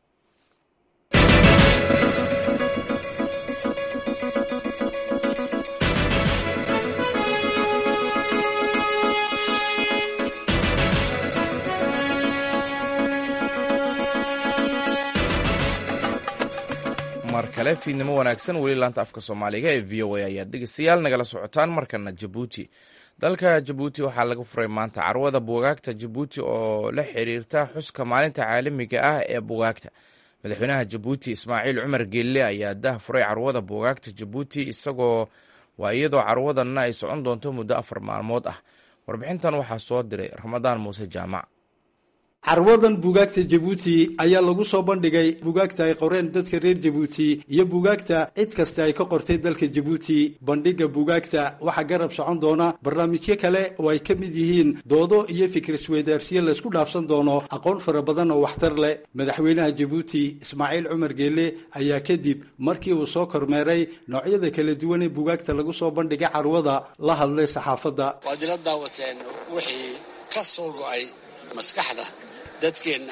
mar kale fiidnimo wanaagsan weli laanta afka soomaaliga ee v o a ayaad dhegeystayaal nagala socotaan markana jabuuti dalka jabuuti waxaa laga furay maanta carwada buugaagta jabuuti oo la xiriirta xuska maalinta caalamiga ah ee buugaagta madaxweynaha jabuuti ismaaciil cumar geelle ayaa dah furay carwada buugaagta jabuuti isagoo waa iyadoo carwadanna ay socon doonto muddo afar maalmood ah warbixintan waxaa soo diray ramadaan muuse jaamac carwadan buugaagta jabuuti ayaa lagu soo bandhigay buugaagta ay qoreen dadka reer jabuuti iyo buugaagta cid kasta ay ka qortay dalka jabuuti bandhigga buugaagta waxaa garab socon doona barnaamijyo kale oo ay ka mid yihiin doodo iyo fikrisweydaarsiyo laysku dhaafsan doono aqoon fara badan oo waxtar leh madaxweynaha jabuuti ismaaciil cumar geelle ayaa kadib markii uu soo kormeeray noocyada kala duwan ee buugaagta lagu soo bandhigay carwada la hadlay saxaafadda waad ila daawateen wixii ka soo go-ay maskaxda dadkeenna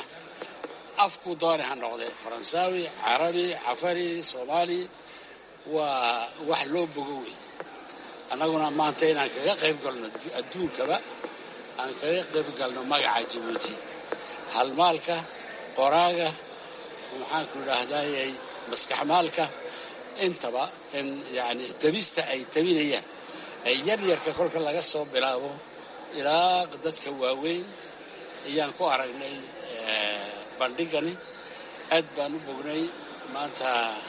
afkuu doonay ha noqdee faransaawi carabi cafari soomaali waa wax loo bogo wey annaguna maanta inaan kaga qayb galno adduunkaba aan kaga qayb galno magaca jabuuti halmaalka qoraaga maxaanku idhaahdayy maskaxmaalka intaba in yani tabista ay tabinayaan ay yaryarka kolka laga soo bilaabo ilaa dadka waaweyn ayaan ku aragnay bandhigani aad baan u bognay maanta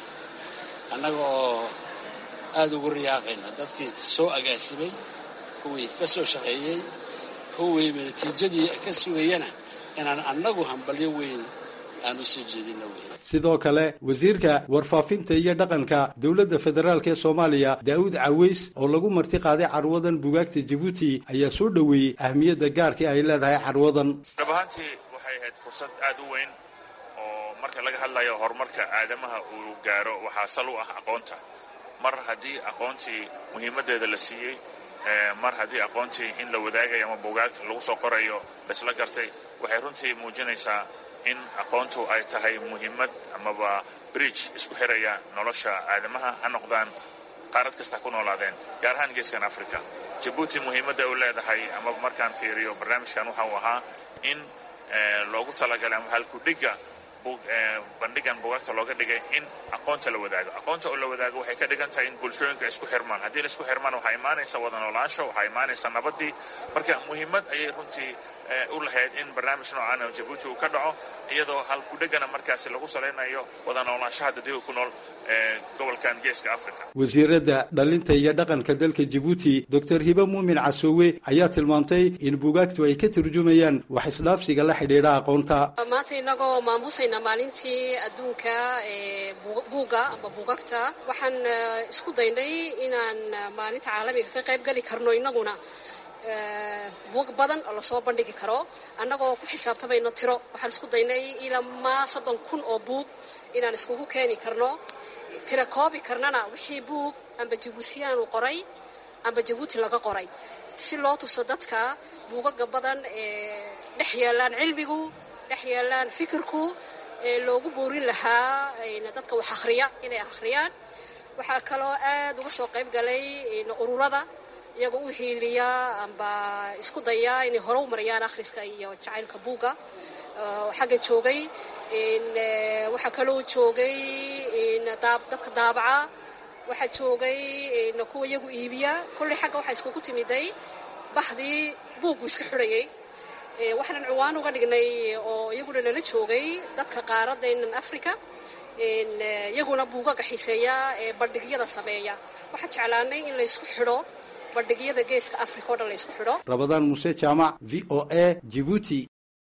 annaga oo aada ugu riyaaqayna dadkii soo agaasimay kuwii ka soo shaqeeyey kuwii natiijadii ka sugayana inaan annagu hambalyo weyn aan u soo jeedino wey sidoo kale wasiirka warfaafinta iyo dhaqanka dowladda federaalk ee soomaaliya daa'uud caweys oo lagu marti qaaday carwadan buugaagta jabuuti ayaa soo dhoweeyey ahmiyadda gaarka ay leedahay carwadan dhab ahaantii waxay ahayd fursad aad u weyn oo marka laga hadlayo horumarka aadamaha uu gaaro waxaa sal u ah aqoonta mar haddii aqoontii muhiimaddeeda la siiyey mar haddii aqoontii in la wadaagayo ama buugaag lagu soo qorayo laysla gartay waxay runtii muujinaysaa in aqoontu ay tahay muhiimad amaba bridge isku xiraya nolosha aadamaha ha noqdaan qaarad kasta ku noolaadeen gaar ahaan geeskan africa jabuuti muhiimadda u leedahay amaba markaan fiiriyo barnaamijkan waxa uu ahaa in loogu talagalay ama halkudhigga bandhigan buugaagta looga dhigay in aqoonta la wadaago aqoonta oo la wadaago waxay ka dhigan tahay in bulshooyinka isku xirmaan haddii la isku xirmaan waxaa imaanaysa wada noolaansho waxaa imaanaysa nabaddii marka muhiimad ayay runtii u lahayd in barnaamij noocan oo jabuuti uu ka dhaco iyadoo halkudhegana markaasi lagu salaynayo wada noolaanshaha dadweyga ku nool gobolkan geeska africa wasiiradda dhalinta iyo dhaqanka dalka jabuuti doctor hibe muumin casoowe ayaa tilmaamtay in buugaagtu ay ka turjumayaan wax isdhaafsiga la xidhiidha aqoonta maanta inagoo maamusayna maalintii adduunka ee buuga amba buugagta waxaan isku daynay inaan maalinta caalamiga ka qayb geli karno inaguna buug badan oo lasoo bandhigi karo annagoo ku xisaabtamayno tiro waxaan isku daynay ilamaa soddon kun oo buug inaan iskugu keeni karno tira koobi karnana wixii buug amba jabuutiyaanu qoray amba jabuuti laga qoray si loo tuso dadka buugaga badan ee dhex yaallaan cilmigu dhex yaallaan fikirku loogu boorin lahaa dadka wax akhriya inay akhriyaan waxaa kaloo aad uga soo qayb galay ururada iyagoo u hiiliya amba isku daya inay hore u mariyaan akhriska iyo jacaylka buugga xaggan joogay waxaa kaloo joogay dadka daabaca waxaa joogay kuwa iyagu iibiya kolley xagga waxaa iskugu timiday bahdii buuggu iska xidhayay waxaanan ciwaan uga dhignay oo iyaguna nala joogay dadka qaaradaynan africa iyaguna buugaga xiiseeya ee bandhigyada sameeya waxaan jeclaanay in laysku xidho bandhigyada geeska africa o dhan laysku xidho rabadaan muuse jaamac v o a jibuuti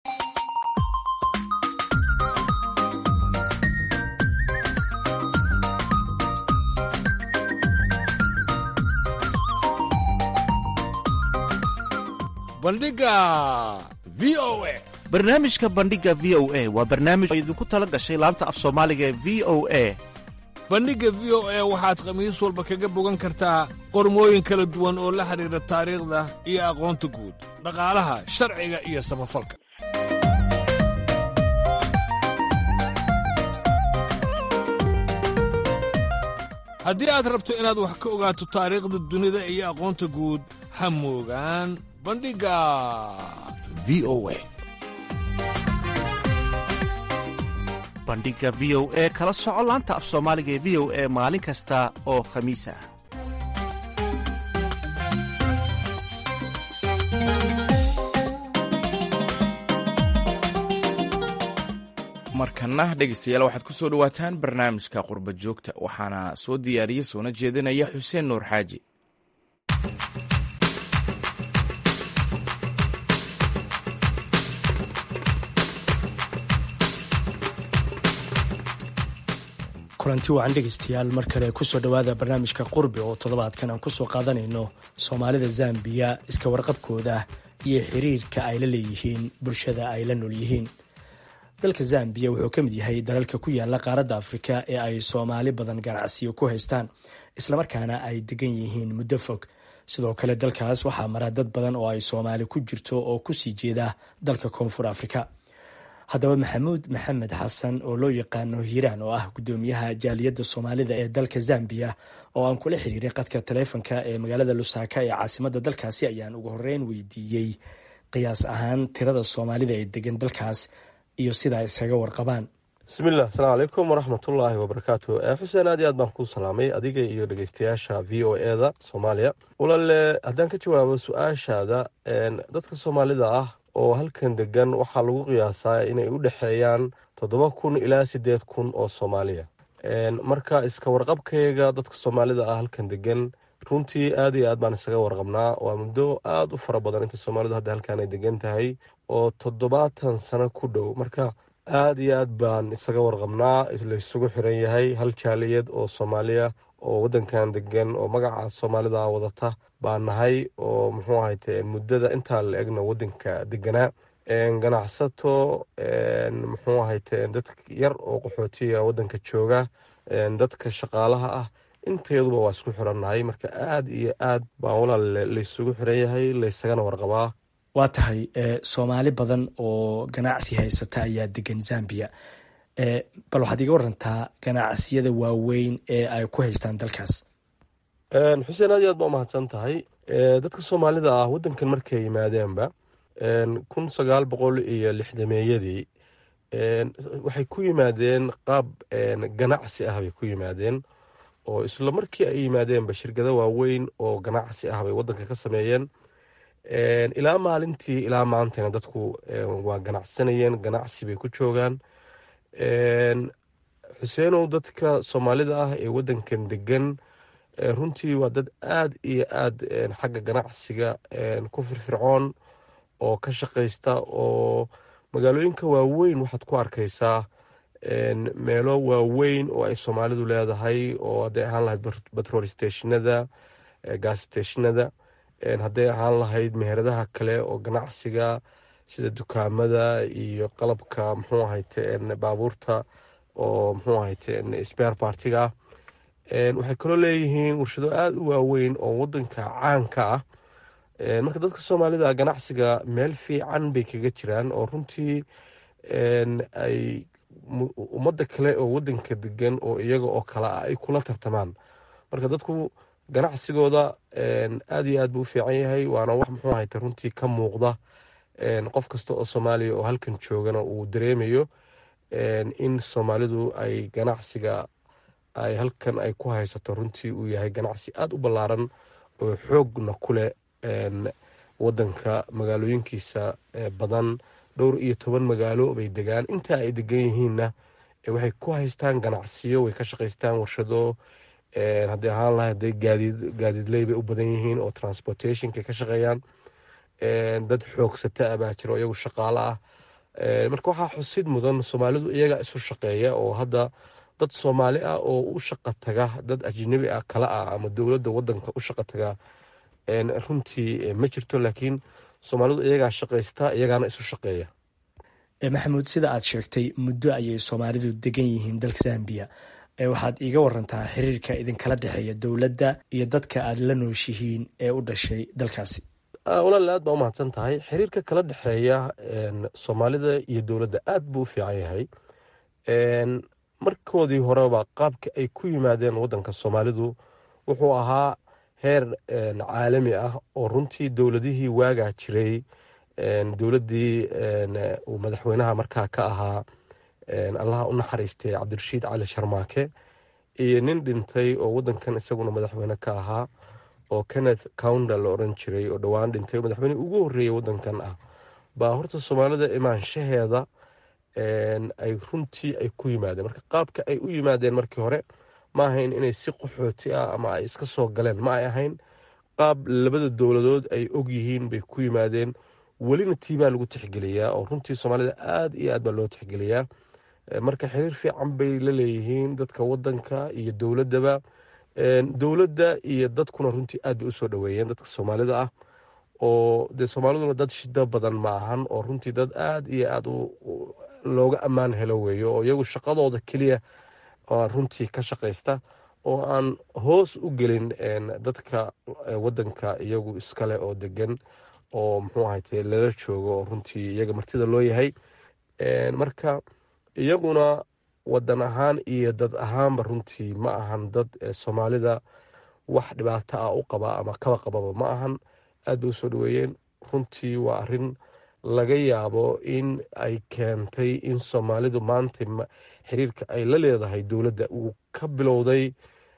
bandhiga v o a barnaamijka bandhiga v o a waa barnaamij oo idinku tala gashay laanta af soomaaliga ee v o a bandhigga v o a waxaad khamiis walba kaga bogan kartaa qormooyin kala duwan oo la xidhiidha taariikhda iyo aqoonta guud dhaqaalaha sharciga iyo samafalka haddii aad rabto inaad wax ka ogaato taariikhda dunida iyo aqoonta guud ha moogaan bandhigga v o a bandhiga v o e kala soco laanta af soomaaliga ee v o e maalin kasta oo khamiis ah markana dhegeystayaal waxaad ku soo dhowaataan barnaamijka qurba joogta waxaana soo diyaariya soona jeedinaya xuseen nuur xaaji kulanti wacan dhegeystayaal mar kale kusoo dhowaada barnaamijka qurbi oo toddobaadkan aan kusoo qaadanayno soomaalida zambiya iska warqabkooda iyo xiriirka ay la leeyihiin bulshada ay la nool yihiin dalka zambiya wuxuu ka mid yahay dalalka ku yaala qaaradda afrika ee ay soomaali badan ganacsiyo ku haystaan islamarkaana ay degan yihiin muddo fog sidoo kale dalkaas waxaa mara dad badan oo ay soomaali ku jirto oo kusii jeeda dalka koonfur afrika haddaba maxamuud maxamed xasan oo loo yaqaano hiiraan oo ah gudoomiyaha jaaliyadda soomaalida ee dalka zambiya oo aan kula xiriiray qadka taleefonka ee magaalada lusaaka ee caasimadda dalkaasi ayaan ugu horeyn weydiiyey qiyaas ahaan tirada soomaalida ee degan dalkaas iyo sida ay iskaga warqabaan bismilah asalaamu calaykum waraxmatullaahi wabarakaatu xuseen aad iyo aad baan kuu salaamay adiga iyo dhegeystayaasha v o e da soomaaliya walaale haddaan ka jawaabo su-aashaada dadka soomaalida ah oo halkan degan waxaa lagu qiyaasaa inay u dhexeeyaan toddoba kun ilaa siddeed kun oo soomaaliya marka iska warqabkayga dadka soomaalida ah halkan degan runtii aad iyo aad baan isaga warqabnaa waa muddo aada u fara badan inta soomaalidu hadda halkan ay degan tahay oo toddobaatan sano ku dhow marka aada iyo aad baan isaga warqabnaa laysugu xiran yahay hal jaaliyad oo soomaaliya oo waddankan degan oo magaca soomaalida wadata baa nahay oo muxuu ahayte muddada intaa la egna waddanka deganaa ganacsato muxuu ahayte dad yar oo qaxootiya waddanka jooga dadka shaqaalaha ah inteeduba waa isku xirannahay marka aada iyo aad baa walaale laysugu xiran yahay laysagana warqabaa waa tahay soomaali badan oo ganacsi haysata ayaa degan zambiya bal waxaad iga warantaa ganacsiyada waaweyn ee ay ku haystaan dalkaas xuseen aad iyo aad baa umahadsan tahay dadka soomaalida ah waddankan markay yimaadeenba kun sagaal boqol iyo lixdameeyadii waxay ku yimaadeen qaab ganacsi ah bay ku yimaadeen oo isla markii ay yimaadeenba shirkado waaweyn oo ganacsi ah bay waddanka ka sameeyeen ilaa maalintii ilaa maantana dadku waa ganacsanayeen ganacsi bay ku joogaan xuseenow dadka soomaalida ah ee waddankan degan runtii waa dad aada iyo aada xagga ganacsiga ku firfircoon oo ka shaqaysta oo magaalooyinka waaweyn waxaad ku arkaysaa meelo waaweyn oo ay soomaalidu leedahay oo hadday ahaan lahayd batrol stationada gas stationada hadday ahaan lahayd meheradaha kale oo ganacsiga sida dukaamada iyo qalabka muxuu ahayte baabuurta oo muxuu ahayte spare partiga waxay kaloo leeyihiin warshado aada u waaweyn oo wadanka caanka ah marka dadka soomaalida ganacsiga meel fiican bay kaga jiraan oo runtii ay ummadda kale oo wadanka degan oo iyaga oo kale ah ay kula tartamaan marka dadku ganacsigooda aad iyo aad buu u fiican yahay waana wax muxuu ahayta runtii ka muuqda qof kasta oo soomaaliya oo halkan joogana uu dareemayo in soomaalidu ay ganacsiga ay halkan ay ku haysato runtii uu yahay ganacsi aada u ballaaran oo xoogna ku leh wadanka magaalooyinkiisa badan dhowr iyo toban magaalo bay degaan intaa ay degan yihiinna waxay ku haystaan ganacsiyo way ka shaqaystaan warshado haddii ahaan lahay haday gaadiid gaadiidley bay u badan yihiin oo transportationka ka shaqeeyaan dad xoogsata ah baa jiro iyagu shaqaalo ah marka waxaa xusid mudan soomaalidu iyaga isu shaqeeya oo hadda dad soomaali ah oo u shaqa taga dad ajnabi ah kala ah ama dowladda wadanka u shaqa taga runtii ma jirto laakiin soomaalidu iyagaa shaqaysta iyagaana isu shaqeeya maxamuud sida aad sheegtay muddo ayay soomaalidu degan yihiin dalka zambiya waxaad iiga warantaa xiriirka idinkala dhexeeya dowladda iyo dadka aad la nooshihiin ee u dhashay dalkaasi walaal aad baa umahadsan tahay xiriirka kala dhexeeya soomaalida iyo dowladda aad buu u fiican yahay markoodii horeba qaabka ay ku yimaadeen wadanka soomaalidu wuxuu ahaa heer caalami ah oo runtii dowladihii waagaa jiray dowladdii uu madaxweynaha markaa ka ahaa allaha u naxariistay cabdirashiid cali sharmaake iyo nin dhintay oo wadankan isaguna madaxweyne ka ahaa oo kenneth counda la oran jiray oo dhowaan dhintay madaxweyne ugu horreeyey wadankan ah baa horta soomaalida imaanshaheeda ay runtii ay ku yimaadeen marka qaabka ay u yimaadeen markii hore ma ahayn inay si qaxooti ah ama ay iska soo galeen ma ay ahayn qaab labada dowladood ay og yihiin bay ku yimaadeen welina tii baa lagu tixgeliyaa oo runtii soomaalida aada iyo aad baa loo tixgeliyaa marka xiriir fiican bay la leeyihiin dadka wadanka iyo dowladdaba dowladda iyo dadkuna runtii aad bay usoo dhoweeyeen dadka soomaalida ah oo dee soomaaliduna dad shida badan ma ahan oo runtii dad aada iyo aada looga ammaan helo weeyo oo iyagu shaqadooda keliya runtii ka shaqaysta oo aan hoos u gelin dadka wadanka iyagu iskale oo degan oo muxuu ahayte lala joogo oo runtii iyaga martida loo yahay marka iyaguna wadan ahaan iyo dad ahaanba runtii ma ahan dad soomaalida wax dhibaato ah u qaba ama kaba qababa ma ahan aad bay usoo dhaweeyeen runtii waa arin laga yaabo in ay keentay in soomaalidu maanta xiriirka ay la leedahay dowladda uu ka bilowday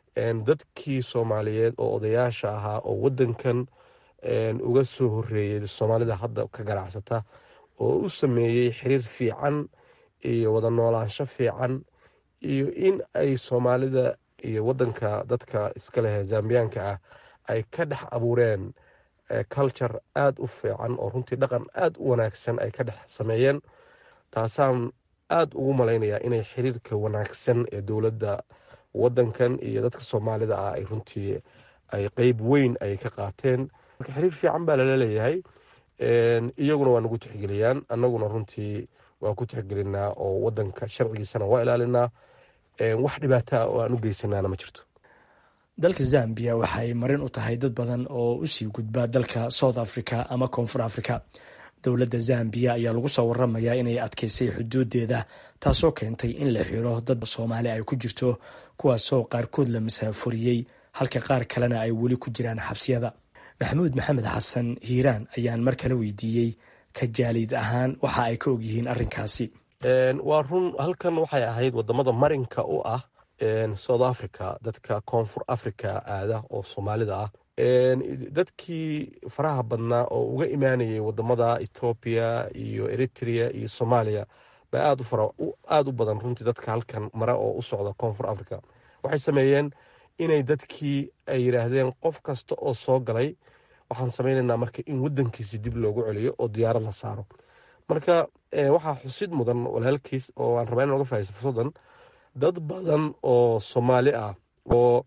dadkii soomaaliyeed oo odayaasha ahaa oo wadankan uga soo horeeyey soomaalida hadda ka ganacsata oo u sameeyey xiriir fiican iyo wada noolaansho fiican iyo in ay soomaalida iyo wadanka dadka iska leh zambiyaanka ah ay ka dhex abuureen culture aada u fiican oo runtii dhaqan aada u wanaagsan ay ka dhex sameeyeen taasaan aada ugu malaynayaa inay xiriirka wanaagsan ee dowladda wadankan iyo dadka soomaalida ah ay runtii ay qeyb weyn ay ka qaateen marka xiriir fiican baa lala leeyahay iyaguna waa nagu tixgeliyaan annaguna runtii waa ku tixgelinaa oo wadanka sharcigiisana waa ilaalinaa wax dhibaata ah oo aan u geysanaana ma jirto dalka zambiya waxay marin u tahay dad badan oo usii gudba dalka south africa ama koonfur africa dowladda zambiya ayaa lagu soo waramayaa inay adkeysay xuduudeeda taasoo keentay in la xiro dad soomaali ay ku jirto kuwaasoo qaarkood la masaafuriyey halka qaar kalena ay weli ku jiraan xabsiyada maxamuud maxamed xasan hiiraan ayaan mar kale weydiiyey ka jaaliid ahaan waxa ay ka ogyihiin arrinkaasi waa run halkan waxay ahayd wadamada marinka u ah south africa dadka koonfur africa aada oo soomaalida ah dadkii faraha badnaa oo uga imaanayay wadamada ethoobiya iyo eritrea iyo soomaaliya baa aada u badan runtii dadka halkan mare oo u socda koonfur africa waxay sameeyeen inay dadkii ay yidhaahdeen qof kasta oo soo galay waxaan samaynaynaa marka in wadankiisi dib loogu celiyo oo diyaarad la saaro marka waxaa xusid mudan walaalkiis oo aan rabaa in oga fahaysto fursadan dad badan oo soomaali ah oo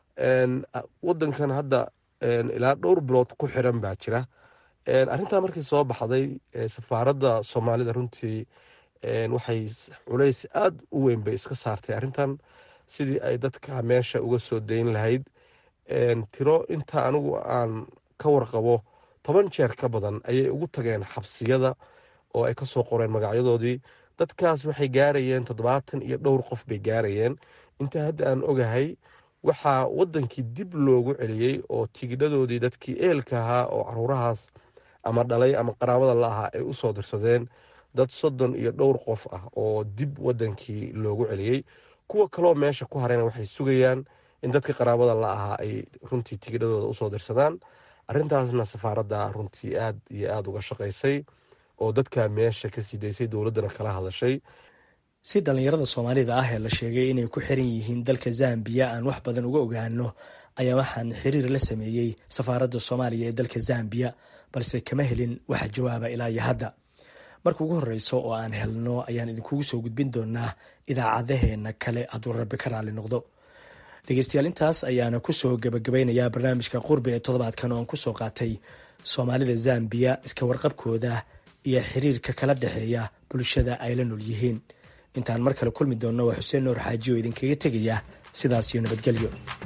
wadankan hadda ilaa dhowr bilood ku xiran baa jira arrintaa markii soo baxday safaaradda soomaalida runtii waxay culays aada u weyn bay iska saartay arrintan sidii ay dadka meesha uga soo dayn lahayd tiro inta anigu aan ka warqabo toban jeer ka badan ayay ugu tageen xabsiyada oo ay kasoo qoreen magacyadoodii dadkaas waxay gaarayeen toddobaatan iyo dhowr qof bay gaarayeen inta hadda aan ogahay waxaa wadankii dib loogu celiyey oo tigidhadoodii dadkii eelka ahaa oo caruurahaas ama dhalay ama qaraabada la ahaa ay usoo dirsadeen dad soddon iyo dhowr qof ah oo dib wadankii loogu celiyey kuwa kaloo meesha ku harayna waxay sugayaan in dadkii qaraabada la ahaa ay runtii tigidhadooda usoo dirsadaan arrintaasna safaaradda runtii aad iyo aada uga shaqaysay oo dadkaa meesha ka sii daysay dowladdana kala hadashay si dhallinyarada soomaalida ah ee la sheegay inay ku xiran yihiin dalka zambiya aan wax badan uga ogaano ayaa waxaan xiriir la sameeyey safaaradda soomaaliya ee dalka zambiya balse kama helin waxa jawaaba ilaa iyo hadda marka ugu horreyso oo aan helno ayaan idinkugu soo gudbin doonaa idaacadaheena kale hadduu rabbi ka raali noqdo dhegeystayaal intaas ayaana kusoo gabagabaynayaa barnaamijka qurbi ee toddobaadkan oo aan kusoo qaatay soomaalida zambiya iska warqabkooda iyo xiriirka kala dhexeeya bulshada ay la nool yihiin intaan mar kale kulmi doonno waa xuseen nuur xaaji oo idinkaga tegaya sidaas iyo nabadgelyo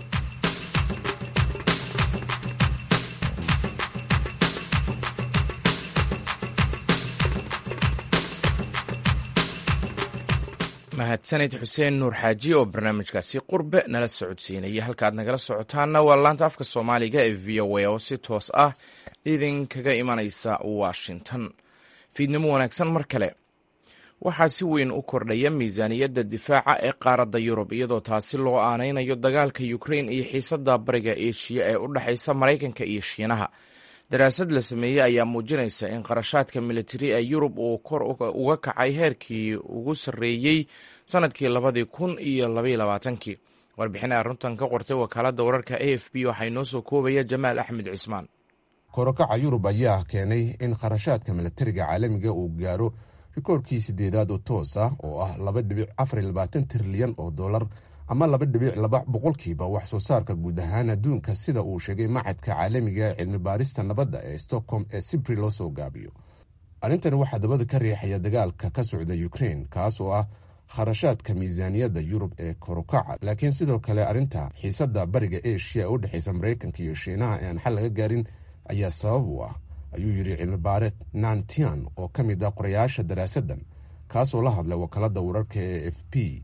mahadsanid xuseen nuur xaaji oo barnaamijkaasi qurbe nala socodsiinaya halka aad nagala socotaana waa laanta afka soomaaliga ee v o a oo si toos ah idinkaga imanaysa washington fiidnimo wanaagsan mar kale waxaa si weyn u kordhaya miisaaniyadda difaaca ee qaaradda yurub iyadoo taasi loo aanaynayo dagaalka ukrein iyo xiisadda bariga eshiya ee u dhexaysa maraykanka iyo shiinaha daraasad la sameeyey ayaa muujinaysa in qarashaadka militari ee yurub uu kor uga kacay heerkii ugu sarreeyey sanadkii labadii kun iyo labaiyo labaatankii warbixin ay arrintan ka qortay wakaaladda wararka a f b waxaa inoo soo koobaya jamaal axmed cismaan korokaca yurub ayaa keenay in kharashaadka milatariga caalamiga uu gaaro rikoorkii sideedaad oo toos ah oo ah laba dhibic afar iyo labaatan trilyan oo dollar ama laba dhibic laba boqolkiiba wax soo saarka guud ahaan adduunka sida uu sheegay macadka caalamiga ee cilmi baarista nabadda ee stockholm ee sibri loo soo gaabiyo arrintani waxaa dabada ka riixaya dagaalka ka socda ukrein kaas oo ah kharashaadka miisaaniyadda yurub ee korokaca laakiin sidoo kale arrinta xiisadda bariga eshiya ee u dhexaysa maraykanka iyo shiinaha ee aan xal laga gaarin ayaa sabab u ah ayuu yidhi cilmi baareed nantian oo ka mid ah qorayaasha daraasaddan kaasoo la hadlay wakaaladda wararka ee f p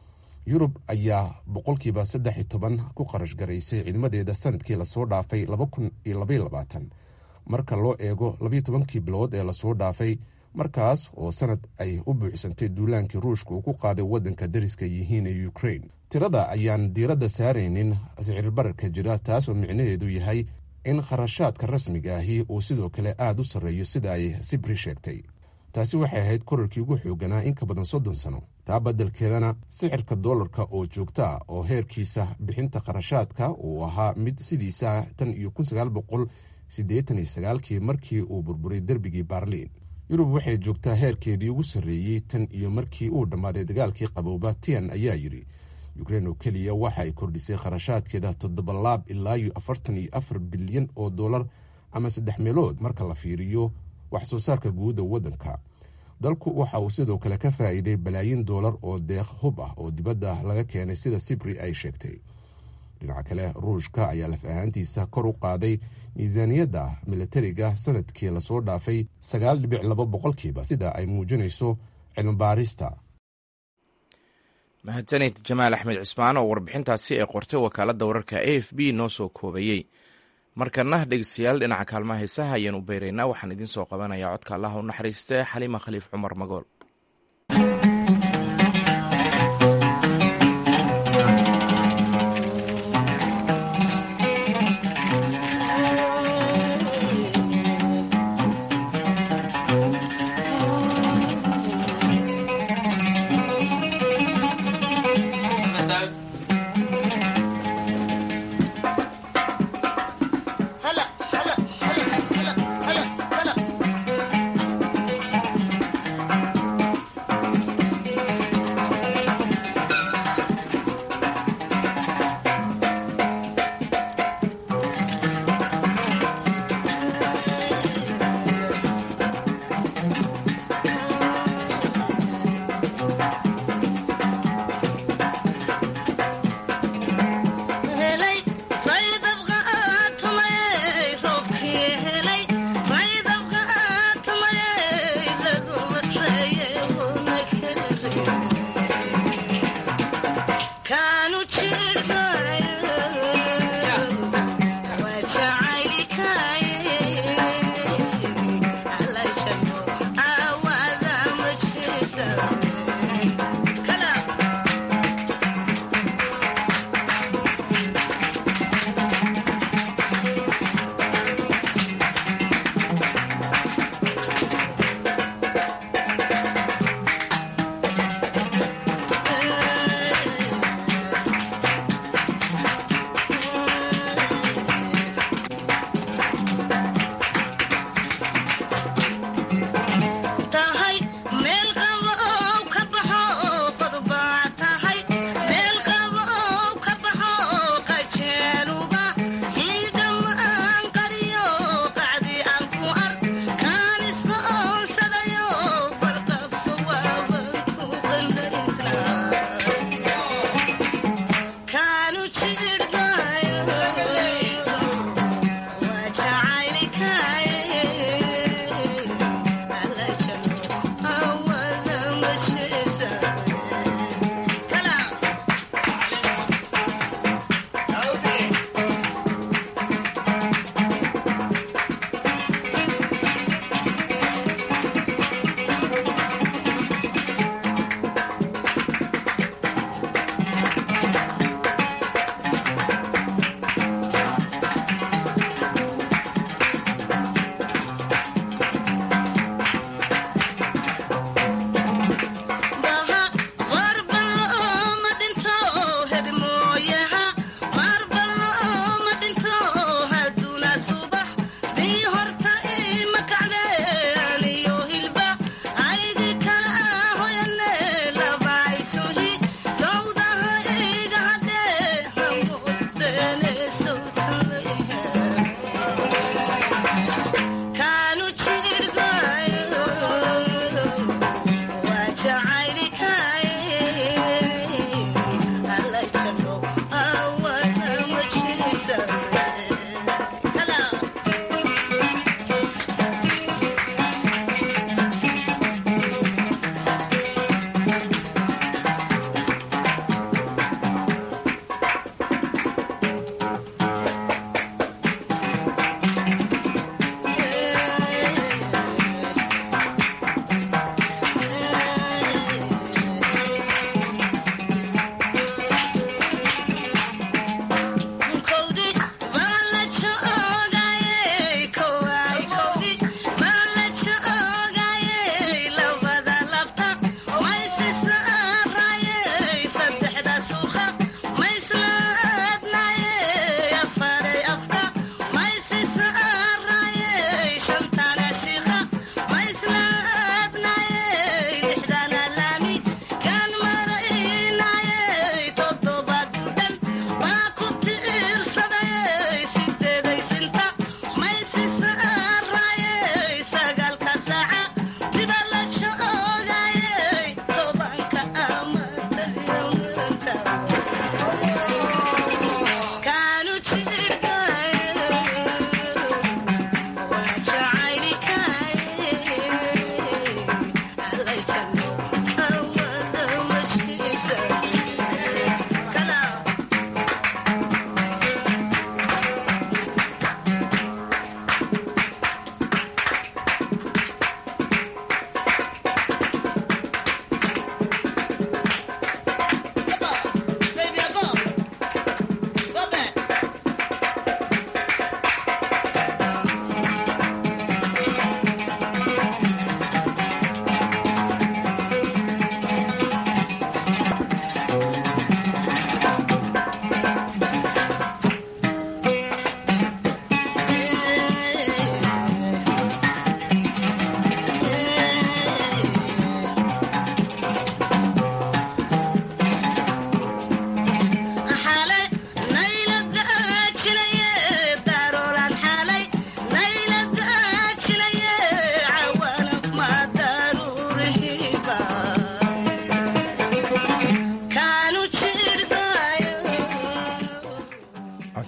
yurub ayaa boqolkiiba saddex iyo toban ku qarash garaysay ciidamadeeda sanadkii lasoo dhaafay laba kun iyo labaiyo labaatan marka loo eego labayo tobankii bilood ee lasoo dhaafay markaas oo sanad ay u buuxsantay duulaankii ruushka uu ku qaaday waddanka dariska yihiin ee ukrein tirada ayaan diiradda saaraynin sicirbararka jira taasoo micnaheedu yahay in kharashaadka rasmiga ahi uu sidoo kale aada u sarreeyo sida ay sibri sheegtay taasi waxay ahayd korarkii ugu xooganaa in ka badan soddon sano taa beddelkeedana sicirka doolarka oo joogta ah oo heerkiisa bixinta kharashaadka uu ahaa mid sidiisa tan iyo kun sagaal boqol siddeetan iyo sagaalkii markii uu burburay derbigii baarliin yurub waxay joogtaa heerkeedii ugu sarreeyey tan iyo markii uu dhammaaday dagaalkii qabooba tian ayaa yidhi ukrein oo keliya waxa ay kordhisay kharashaadkeeda toddoba laab ilaa iyo afartan iyo afar bilyan oo dollar ama saddex meelood marka la fiiriyo wax soo saarka guudda waddanka dalku waxa uu sidoo kale ka faa'iiday balaayin doolar oo deeq hub ah oo dibadda laga keenay sida sibri ay sheegtay dhinaca kale ruushka ayaa laf ahaantiisa kor u qaaday miisaaniyadda milatariga sanadkii lasoo dhaafay sagaal dhibic laba boqolkiiba sida ay muujinayso cilmibaarista mahadsanid jamaal axmed cismaan oo warbixintaasi ay qortay wakaaladda wararka a f b noo soo koobayey markana dhegeystayaal dhinaca kaalmaha heesaha ayaan u beyraynaa waxaan idiin soo qabanayaa codka allaha u naxariiste xaliima khaliif cumar magool هلا هلا هلا هلا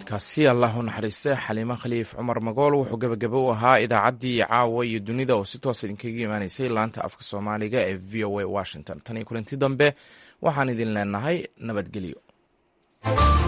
codkaasi allah u naxariiste xaliimo khaliif cumar magool wuxuu gebagabo u ahaa idaacaddii caawa iyo dunida oo si toos idinkaga imaanaysay laanta afka soomaaliga ee v o a washington tan iyo kulanti dambe waxaan idin leenahay nabadgelyo